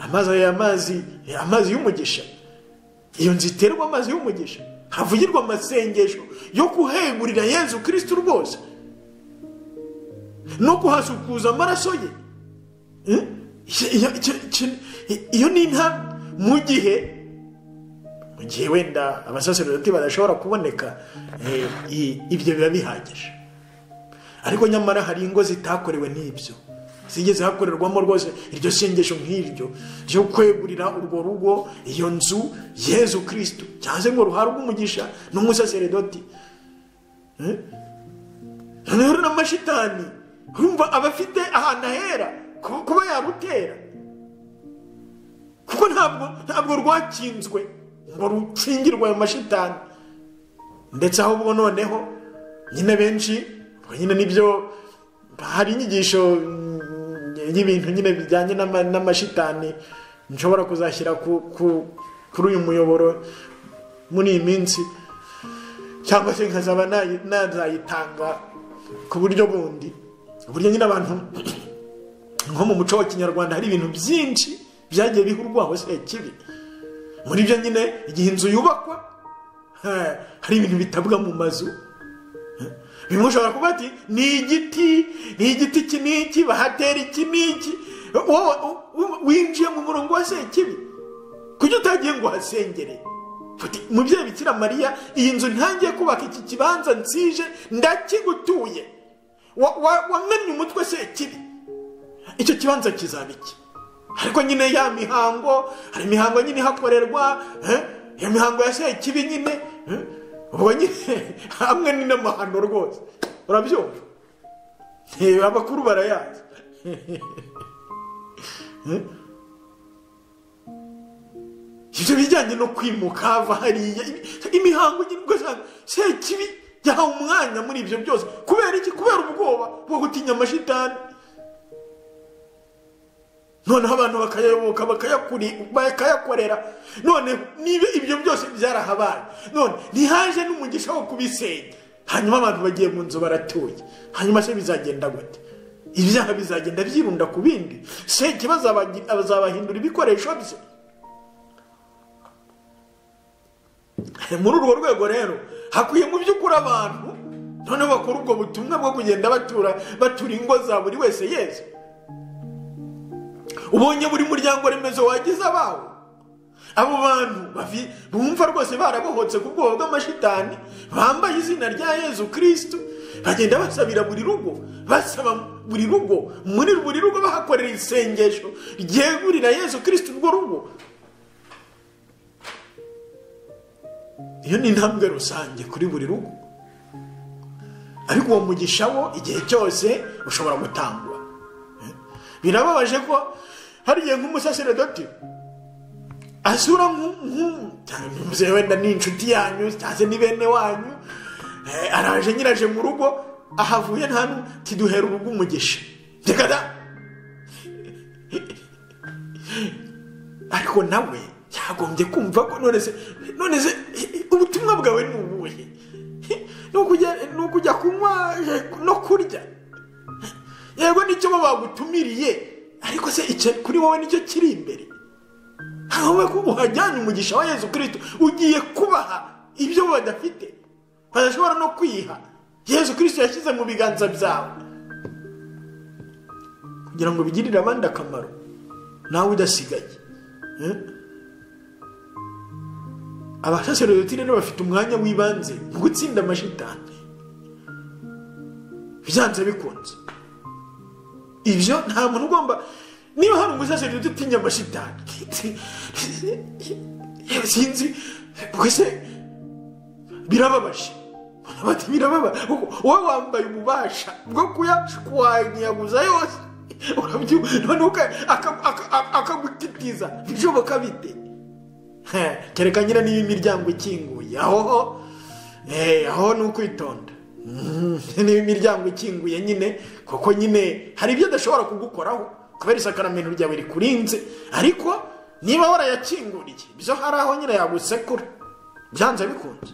amazi aya mazi amazi y'umugisha iyo nzu iterwa amazi y'umugisha havugirwa amasengesho yo kuhegurira yezu kirisitu rwose no kuhasukuza amaraso ye Eh? Iyo- icyo- icyo- iyo ni intambwe mu gihe mu gihe wenda abasaserodoti badashobora kuboneka eh, i- ibyo biba bihagije ariko nyamara hari ingo zitakorewe n'ibyo zigeze hakorerwamo rwose iryo sengesho nk'iryo ryo kwegurira urwo rugo iyo nzu yezu kirisitu cyangwa se ngo ruhabwe umugisha n'umusaserodoti noneho rero amashitani urumva aba afite ahantu ahera ku- kuba yarutera kuko ntabwo ntabwo rwakinzwe ngo rukingirwe ayo mashitani ndetse ahubwo noneho nyine benshi ubwo nyine nibyo hari inyigisho mm, y'ibintu nyine bijyanye n'ama- n'amashitani nshobora kuzashyira ku- ku- kuri uyu muyoboro muri iyi minsi cyangwa se nkazaba nayi- nazayitanga ku buryo bundi uburyo nyine abantu nko mu muco wa kinyarwanda hari ibintu byinshi byagiye bihurwaho se kibi muri byo nyine igihe inzu yubakwa eh, hari ibintu bitabwa mu mazu Eh, bimwe ushobora kuba ati ni igiti ni igiti iki n'iki bahatera iki n'iki wowe u- winjiye mu murongo wa sekibi kuki utagiye ngo uhasengere Uti, mubyeyi bikira mariya iyi nzu ntangiye kubaka iki kibanza nsije ndakigutuye Wa- wa- wamennye umutwe se kibi icyo kibanza kizaba iki ariko nyine ya mihango hari imihango nyine ihakorerwa eh, iyo mihango ya se kibi nyine eh, ubwo nyine hamwe ni n'amahano rwose urabyumva Eh, abakuru barayazi ibyo bijyanye no kwimuka hava hariya imi- imihango igira ugasanga sekibi yahawe umwanya muri ibyo byose kubera iki kubera ubwoba bwo gutinya amashitani noneho abantu bakayayoboka bakayakuri- bakayakorera none niba ibyo byose byarahabaye none ntihaje n'umugisha wo kubisenya hanyuma abantu bagiye mu nzu baratuye hanyuma se bizagenda gute ibyaha bizagenda byirunda ku bindi sekibi azabagi- azabahindura ibikoresho bye muri urwo rwego rero hakwiye mu by'ukuri abantu noneho bakora ubwo butumwa bwo kugenda batura batura ingo za buri wese yezu ubonye buri muryango remezo wagize abawo abo bantu bafi- bumva rwose barabohotse ku bwoba bw'amashitani bambaye izina rya yezu kirisitu bagenda basabira buri rugo basaba buri rugo muri buri rugo bahakorera isengesho ryegurira yezu kirisitu urwo rugo iyo ni intambwe rusange kuri buri rugo ariko uwo mugisha wo igihe cyose ushobora gutangwa Eh? birababaje ko hari igihe nk'umusaseredoti asura nk'umuze wenda ni inshuti yanyu cyangwa se ni bene wanyu eh, araje nyiraje mu rugo ahavuye nta n'umwe tiduhera urugo umugisha reka da ariko nawe yagombye kumva ko none se none se ubutumwa bwawe ni ubuhe Ni ukujya- ni ukujya kunywa eh, no kurya yego nicyo bo bagutumiriye ariko se icyo kuri wowe nicyo kiri imbere wowe ko uhajyanye umugisha wa yezu kirisito ugiye kubaha ibyo badafite badashobora no kwiha yezu kirisito yashyize mu biganza byawe kugira ngo bigirire abandi akamaro nawe udasigaye abasaserodoti rero bafite umwanya w'ibanze mu gutsinda amashitani byanze bikunze ibyo nta muntu ugomba niba hari umusaserodoti utinya amashitani sinzi mbese birababaje bati birababa wowe wambaye ububasha bwo kuyashwanyaguza yose urabyibuha noneho uka- aka- aka- akagutitiza bishoboka bite Heh, kereka nyine niba imiryango ikinguye ahoho eh, aho ni ukwitonda Mhm, niba imiryango ikinguye nyine kuko nyine hari ibyo adashobora kugukoraho kubera isakaramentu ryawe rikurinze ariko niba warayakinguriye bizo hari aho nyine yagusekura byanze bikunze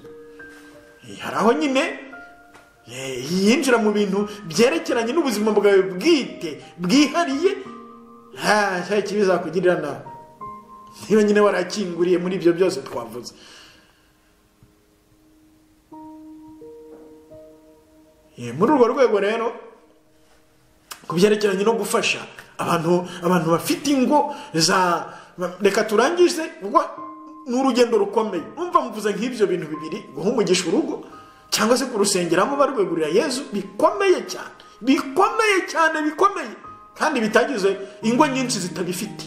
Eh, hari aho nyine eh, yinjira mu bintu byerekeranye n'ubuzima bwawe bwite bwihariye nta ikibi zakugirira nawe niba nyine warakinguriye muri ibyo byose twavuze Eh, muri urwo rwego rero ku byerekeranye no gufasha abantu abantu bafite ingo za ba- reka turangize ubwo ni urugendo rukomeye numva mvuze nk'ibyo bintu bibiri guha umugisha urugo cyangwa se kurusengeramo barwegurira yezu bikomeye cyane bikomeye cyane bikomeye kandi bitagize ingo nyinshi zitabifite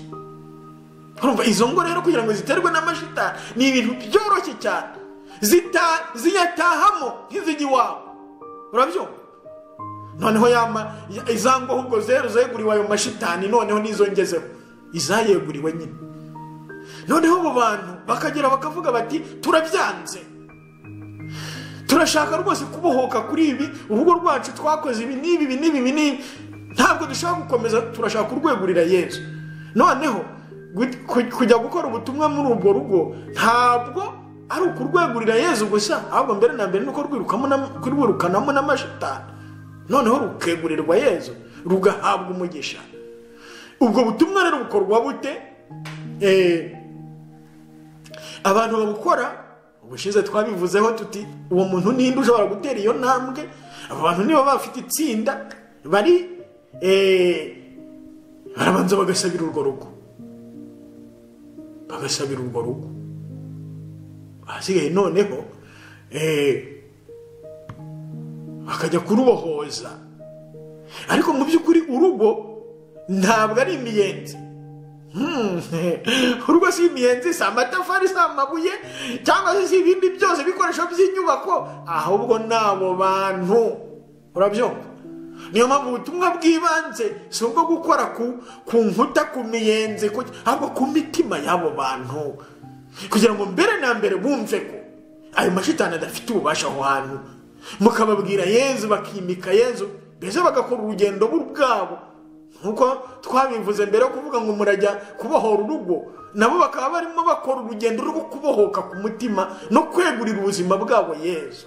urumva izo ngo rero kugira ngo ziterwe n'amashitani ni ibintu byoroshye cyane Zita- ziyatahamo nk'izijya iwawe urabyumva noneho yama ya- izango ahubwo zeru zeguriwe ayo mashitani noneho nizo ngezeho izayeguriwe nyine noneho abo bantu bakagera bakavuga bati turabyanze turashaka rwose kubohoka kuri ibi urugo rwacu twakoze ibi n'ibi ibi n'ibi ibi n'ibi ntabwo dushaka gukomeza turashaka kurwegurira yezu noneho gut- ku- kujya gukora ubutumwa muri urwo rugo ntabwo ari ukurwegurira yezu gusa ahubwo mbere na mbere ni uko rwirukamo n'am- kurwirukanamo n'amashitani noneho rukegurirwa yezu rugahabwa umugisha ubwo butumwa rero bukorwa bute Eh, abantu babukora ubushize twabivuzeho tuti uwo muntu ninde ushobora gutera iyo ntambwe abo bantu niba bafite itsinda bari eh, barabanza bagasabira urwo rugo bagasabira urwo rugo ahasigaye noneho eh, bakajya kurubohoza ariko mu by'ukuri urugo ntabwo ari imiyenzi Hmm, urugo si imiyenzi si amatafari si amabuye cyangwa se si ibindi byose ibikoresho by'inyubako ahubwo ni abo bantu urabyumva niyo mpamvu ubutumwa bw'ibanze si ubwo gukora ku, ku nkuta ku miyenzi ku- ahubwo ku mitima y'abo bantu kugira ngo mbere na mbere bumve ko ayo mashitani adafite ububasha aho hantu mukababwira yezu bakimika yezu mbese bagakora urugendo bwabo nkuko twabivuze mbere yo kuvuga ngo murajya kubohora urugo nabo bakaba barimo bakora urugendo rwo kubohoka ku mutima no kwegurira ubuzima bwabo yezu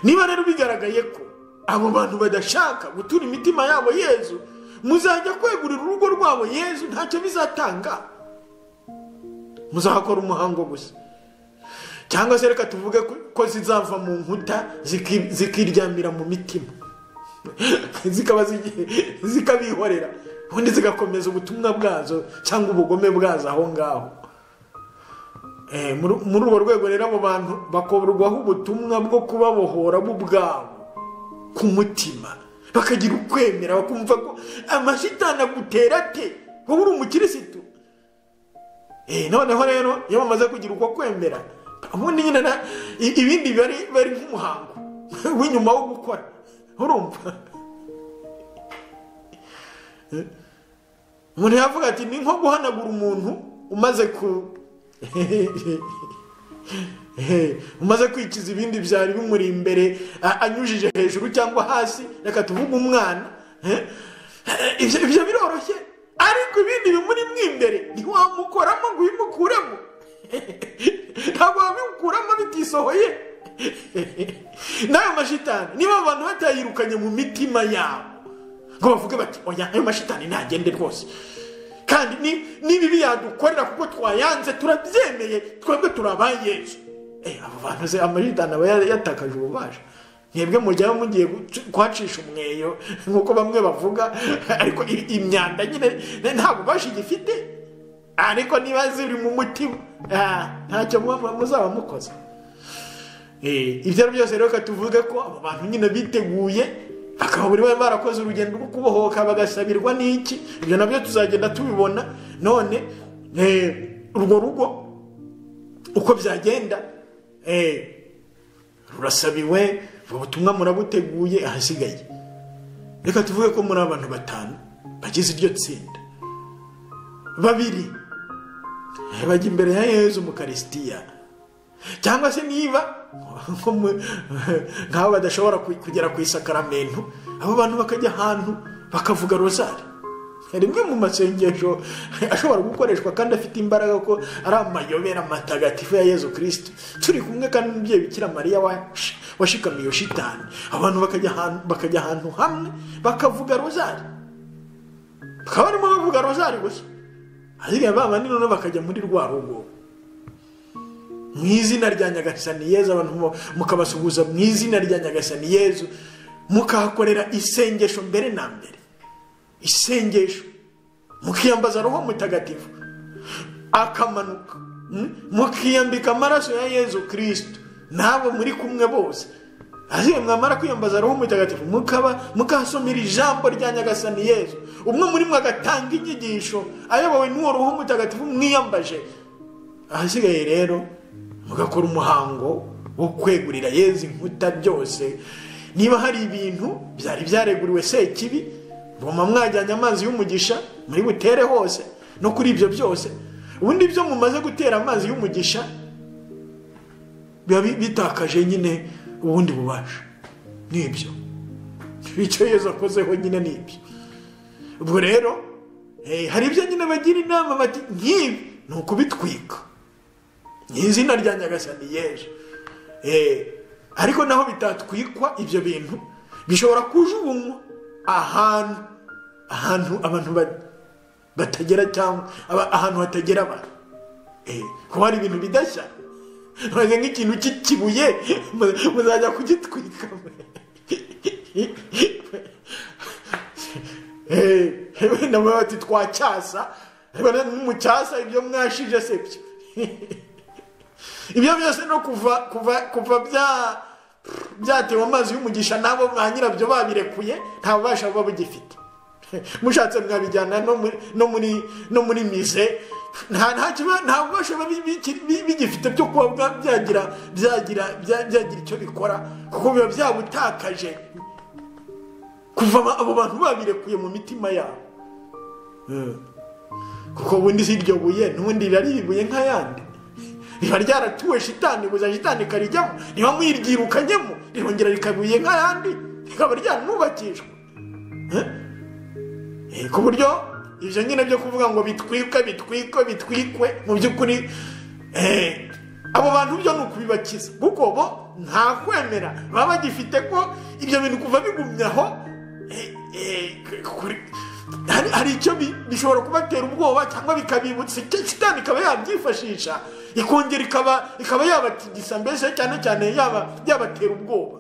niba rero bigaragaye ko abo bantu badashaka gutura imitima yabo yezu muzajya kwegurira urugo rwabo yezu ntacyo bizatanga muzahakora umuhango gusa cyangwa se reka tuvuge ko- ko zizava mu nkuta ziki- zikiryamira mu mitima zikaba zigiye- zikabihorera ubundi zigakomeza ubutumwa bwazo cyangwa ubugome bwazo aho ngaho Eh, muri muri urwo rwego rero abo bantu bakorwaho ubutumwa bwo kubabohora bo ubwabo ku mutima bakagira ukwemera bakumva ko amashitani agutera ate wowe uri umukirisitu Eh, noneho rero iyo bamaze kugira uko kwemera ubundi nyine na- i- ibindi bari bari nk'umuhango w'inyuma wo gukora urumva umuntu yavuga ati ni nko guhanagura umuntu umaze ku umaze kwikiza ibindi byari bimuri imbere a- anyujije hejuru cyangwa hasi reka tuvuge umwana eh? ibyo ibyo biroroshye ariko ibindi bimuri mu imbere ntiwamukoramo ngo ubimukuremo ntabwo wabimukuramo bitisohoye n'ayo mashitani niba abo bantu batayirukanye mu mitima yabo ngo bavuge bati oya ayo mashitani ntagende rwose kandi ni- n'ibibi yadukorera kuko twayanze turabyemeye twebwe turabaye yezu Eh, abo bantu se amashitani aba ya- yatakaje ububasha mwebwe mujyayo mugiye guc- kwacisha umweyo nk'uko bamwe bavuga ariko i- imyanda nyine nta bubasha igifite ariko niba ziri mu mutima ah, ntacyo muba- muzaba mukoze Eh, ibyo ari byose rero reka tuvuge ko abo bantu nyine biteguye bakaba buri wese barakoze urugendo rwo kubohoka bagasabirwa n'iki ibyo nabyo tuzagenda tubibona none eh, urwo rugo uko byagenda eh, rurasabiwe ubwo butumwa murabuteguye ahasigaye reka tuvuge ko muri abantu batanu bagize iryo tsinda babiri eh, bajya imbere ya yezu mu karisitiya cyangwa se niba nko mu- nk'abo badashobora ku- kugera ku isakaramentu abo bantu bakajya ahantu bakavuga rozari rimwe mu masengesho ashobora gukoreshwa kandi afite imbaraga ko ari amayobera matagatifu ya yezu kirisiti turi kumwe kandi umubyeyi bikira mariya washikamiye iyo shitani abantu bakajya ahantu hamwe bakavuga rozari bakaba barimo bavuga rozari gusa ahasigaye bandi noneho bakajya muri rwa rugo mu izina rya nyagasaniyezu abantu mukabasuhuza mu izina rya nyagasaniyezu mukahakorera isengesho mbere na mbere isengesho mukiyambaza roho mutagatifu akamanuka mukiyambika amaraso ya yezu kirisito n'abo muri kumwe bose aziye mwamara kwiyambaza roho mutagatifu mukaba mukahasomera ijambo rya nyagasani yezu umwe muri mwe agatanga inyigisho ayobowe n'uwo roho mutagatifu mwiyambaje ahasigaye rero mugakora umuhango wo kwegurira yezu inkuta byose niba hari ibintu byari byareguriwe sekibi voma mwajyanye amazi y'umugisha muri butere hose no kuri ibyo byose ubundi byo mumaze gutera amazi y'umugisha biba bitakaje nyine ubundi bubasha ni ibyo icyo yezu akozeho nyine ni ibyo ubwo rero hari ibyo nyine bagira inama bati nk'ibi ni ukubitwika ni izina rya nyagasani yeje ariko naho bitatwikwa ibyo bintu bishobora kujugunywa ahantu ahantu abantu batagera cyangwa ahantu hatagera abantu kuba hari ibintu bidashya ntabwo nk'ikintu cy'ikibuye muzajya kugitwika wenda muba bati twacyasa mucyasa ibyo mwashije se byo ibyo byose no kuva kuva kuva bya byatewe amazi y'umugisha nabo ba nyirabyo babirekuye nta bubasha buba bugifite mushatse mwabijyana no muri mize nta bubasha buba bigifite byo kuba byagira icyo bikora kuko biba byabutakaje kuva abo bantu babirekuye mu mitima yabo kuko ubundi si iryo buye n'ubundi riraribuye nk'ayandi riba ryaratuwe shitani gusa shitani ikarijyamo niba mwiryirukanyemo rirongera rikabuye nk'ayandi rikaba ryanubakishwa ku buryo ibyo nyine byo kuvuga ngo bitwikwe bitwikwe bitwikwe mu by'ukuri abo bantu byo ni ukubibakiza kuko bo nta kwemera baba bagifite ko ibyo bintu kuva bigumye aho hari icyo bishobora kubatera ubwoba cyangwa bikabibutsa shitani ikaba yabyifashisha ikongera ikaba yabatigisa mbese cyane cyane yabatera ubwoba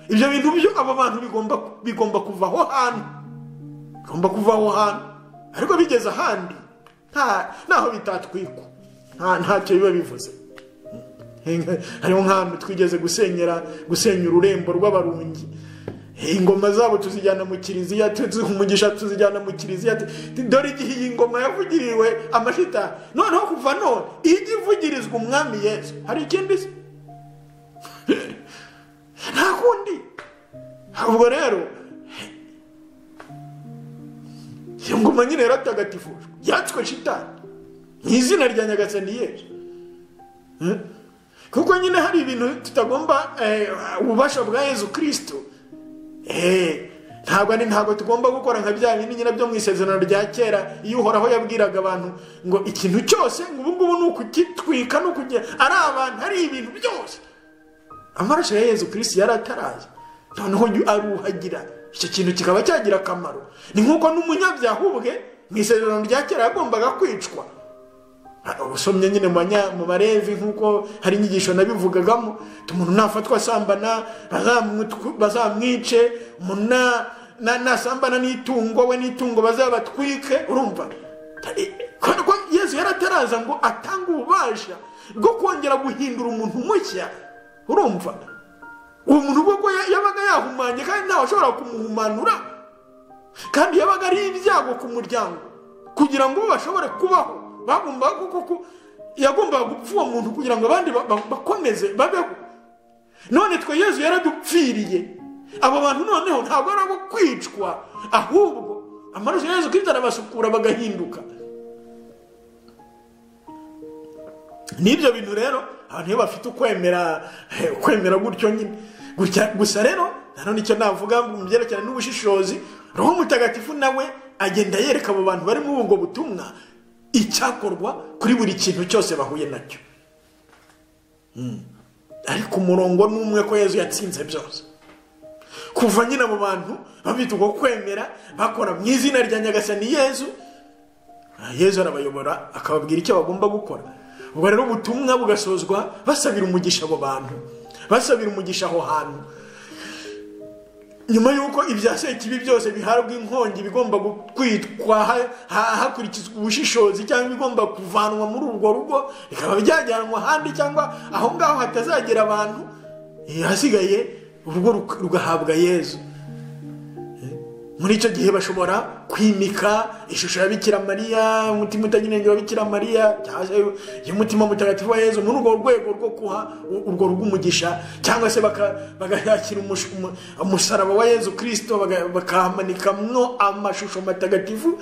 ibyo bintu byo abo bantu bigomba kuva aho hantu bigomba kuva aho hantu ariko bigeze ahandi ntaho bitatwikwa ntacyo biba bivuze hariho nk'ahantu twigeze gusenyera gusenya ururembo rw'abarungi ingoma zabo tuzijyana mu kiliziya umugisha tuzijyana mu kiliziya dore igihe iyi ngoma yavugiriwe amashitani noneho kuva none ijya ivugirizwa umwami yesu hari ikindi se nta kundi ubwo rero iyo ngoma nyine yaratagatifujwe yatswe shitani mu izina rya nyagasani yesu kuko nyine hari ibintu tutagomba ububasha bwa yezu kirisito ntabwo ni ntabwo tugomba gukora nka bya bindi nyine byo mu isezerano rya kera iyo uhoraho yabwiraga abantu ngo ikintu cyose ngo ubu ngubu ni ukugitwika ni ukugera ari abantu ari ibintu byose amaraso ya yezu kirisi yari ataraza noneho aruhagira icyo kintu kikaba cyagira akamaro ni nk'uko n'umunyabyaha ubwe mu isezerano rya kera yagombaga kwicwa usomye nyine mu barevi nk'uko hari inyigisho nabivugagamo umuntu nafatwa asambana bazamwice umuntu nasambana n'itungo we n'itungo bazabatwike urumva ko yezu yarataraza ngo atange ububasha bwo kongera guhindura umuntu mushya urumva uwo muntu ubwo yabaga yahumanye kandi ntawe ashobora kumuhumanura kandi yabaga ari ibyago ku muryango kugira ngo bashobore kubaho bagombaga kuko yagombaga gupfa uwo muntu kugira ngo abandi bakomeze babeho none twe yezu yaradupfiriye abo bantu noneho ntabwo ari abo kwicwa ahubwo amaraso ya yezu kirita arabasukura bagahinduka n'ibyo bintu rero abantu iyo bafite ukwemera kwemera gutyo nyine gusa rero nanone icyo navuga mu byerekeranye n'ubushishozi roho mutagatifu nawe agenda yereka abo bantu bari muri ubwo butumwa icyakorwa kuri buri kintu cyose bahuye nacyo ariko umurongo ni umwe ko yezu yatsinze byose kuva nyine abo bantu babita ubwo kwemera bakora mu izina rya nyagasani yezu yezu arabayobora akababwira icyo bagomba gukora ubwo rero ubutumwa bugasozwa basabira umugisha abo bantu basabira umugisha aho hantu nyuma y'uko ibya sekibi byose bihabwa inkongi bigomba kwitwa hakurikizwa ubushishozi cyangwa bigomba kuvanwa muri urwo rugo bikaba byajyanwa ahandi cyangwa aho ngaho hatazagera abantu hasigaye urugo rugahabwa yezu muri icyo gihe bashobora kwimika ishusho ya bikira mariya umutima utagira wa bikira mariya cyangwa umutima mutagatifu wa yezu muri urwo rwego rwo guha urwo rugo umugisha cyangwa se bagashakira umusaraba wa yezu kirisito bakahamanikamo amashusho matagatifu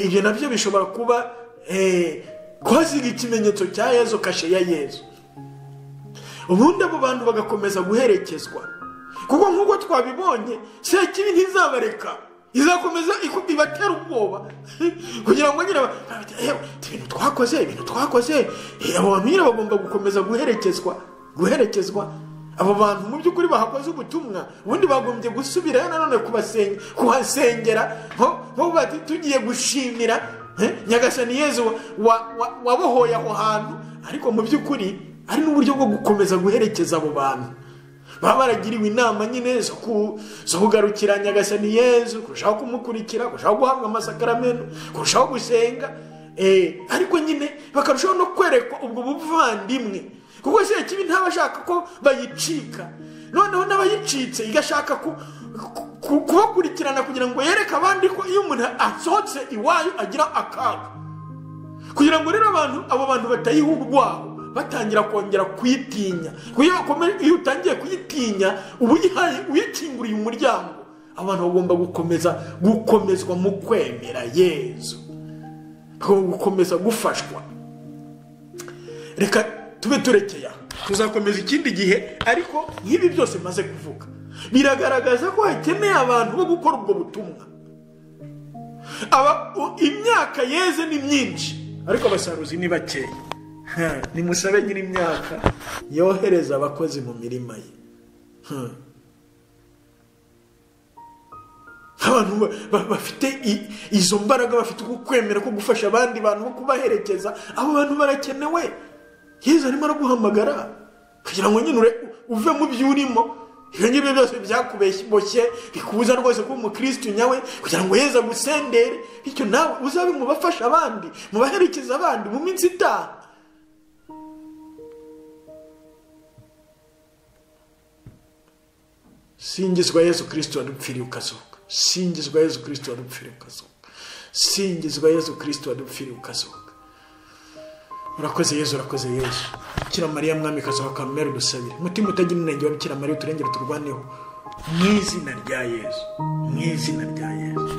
ibyo nabyo bishobora kuba kuhasiga ikimenyetso cya yezu kashe ya yezu ubundi abo bantu bagakomeza guherekezwa kuko nk'uko twabibonye sekibi ntizabareka izakomeza ibatera ubwoba kugira ngo nyine ibintu twakoze ibintu twakoze abo bantu nyine bagomba gukomeza guherekezwa guherekezwa abo bantu mu by'ukuri bahakoze ubutumwa ubundi bagombye gusubirayo nanone kuhasengera nko bati tugiye gushimira nyagasani yezu wabohoye aho hantu ariko mu by'ukuri ari n'uburyo bwo gukomeza guherekeza abo bantu baba baragiriwe inama nyine zo kugarukira nyagasani yezu kurushaho kumukurikira kurushaho guhabwa amasakaramentu kurushaho gusenga ariko nyine bakarushaho no kwerekwa ubwo buvandimwe kuko se kibi ntaba ashaka ko bayicika noneho n'abayicitse igashaka kubakurikirana kugira ngo yereke abandi ko iyo umuntu asohotse iwayo agira akaga kugira ngo rero abantu abo bantu batayiha urwaho batangira kongera kuyitinya iyo utangiye kuyitinya uba uyikinguriye umuryango abantu bagomba gukomeza gukomezwa mu kwemera yezu gukomeza gufashwa reka tube turekeye aha tuzakomeza ikindi gihe ariko nk'ibi byose maze kuvuga biragaragaza ko hakeneye abantu bo gukora ubwo butumwa imyaka yeze ni myinshi ariko abasaruzi ni bakeya nimusabe nyiri imyaka yohereza abakozi mu mirima ye abantu bafite izo mbaraga bafite uko kwemera ko gufasha abandi bantu no kubaherekeza abo bantu barakenewe yezu arimo araguhamagara kugira ngo nyine uve mu byo urimo ibyo ngibyo byose byakubeshye bikubuza rwose kuba umukirisitu nyawe kugira ngo yeze agusendere bityo nawe uzabe mu bafasha abandi mu baherekeza abandi mu minsi itaha singizwa yezu kirisito wadupfiriye ukazuka singizwa yezu kirisito wadupfiriye ukazuka singizwa yezu kirisito wadupfiriye ukazuka urakoze yezu urakoze yezu bikira mariya mwami kazuba kamera udusabire umutima utagira intege wa bikira mariya uturengere turwaneho mu izina rya yezu mu izina rya yezu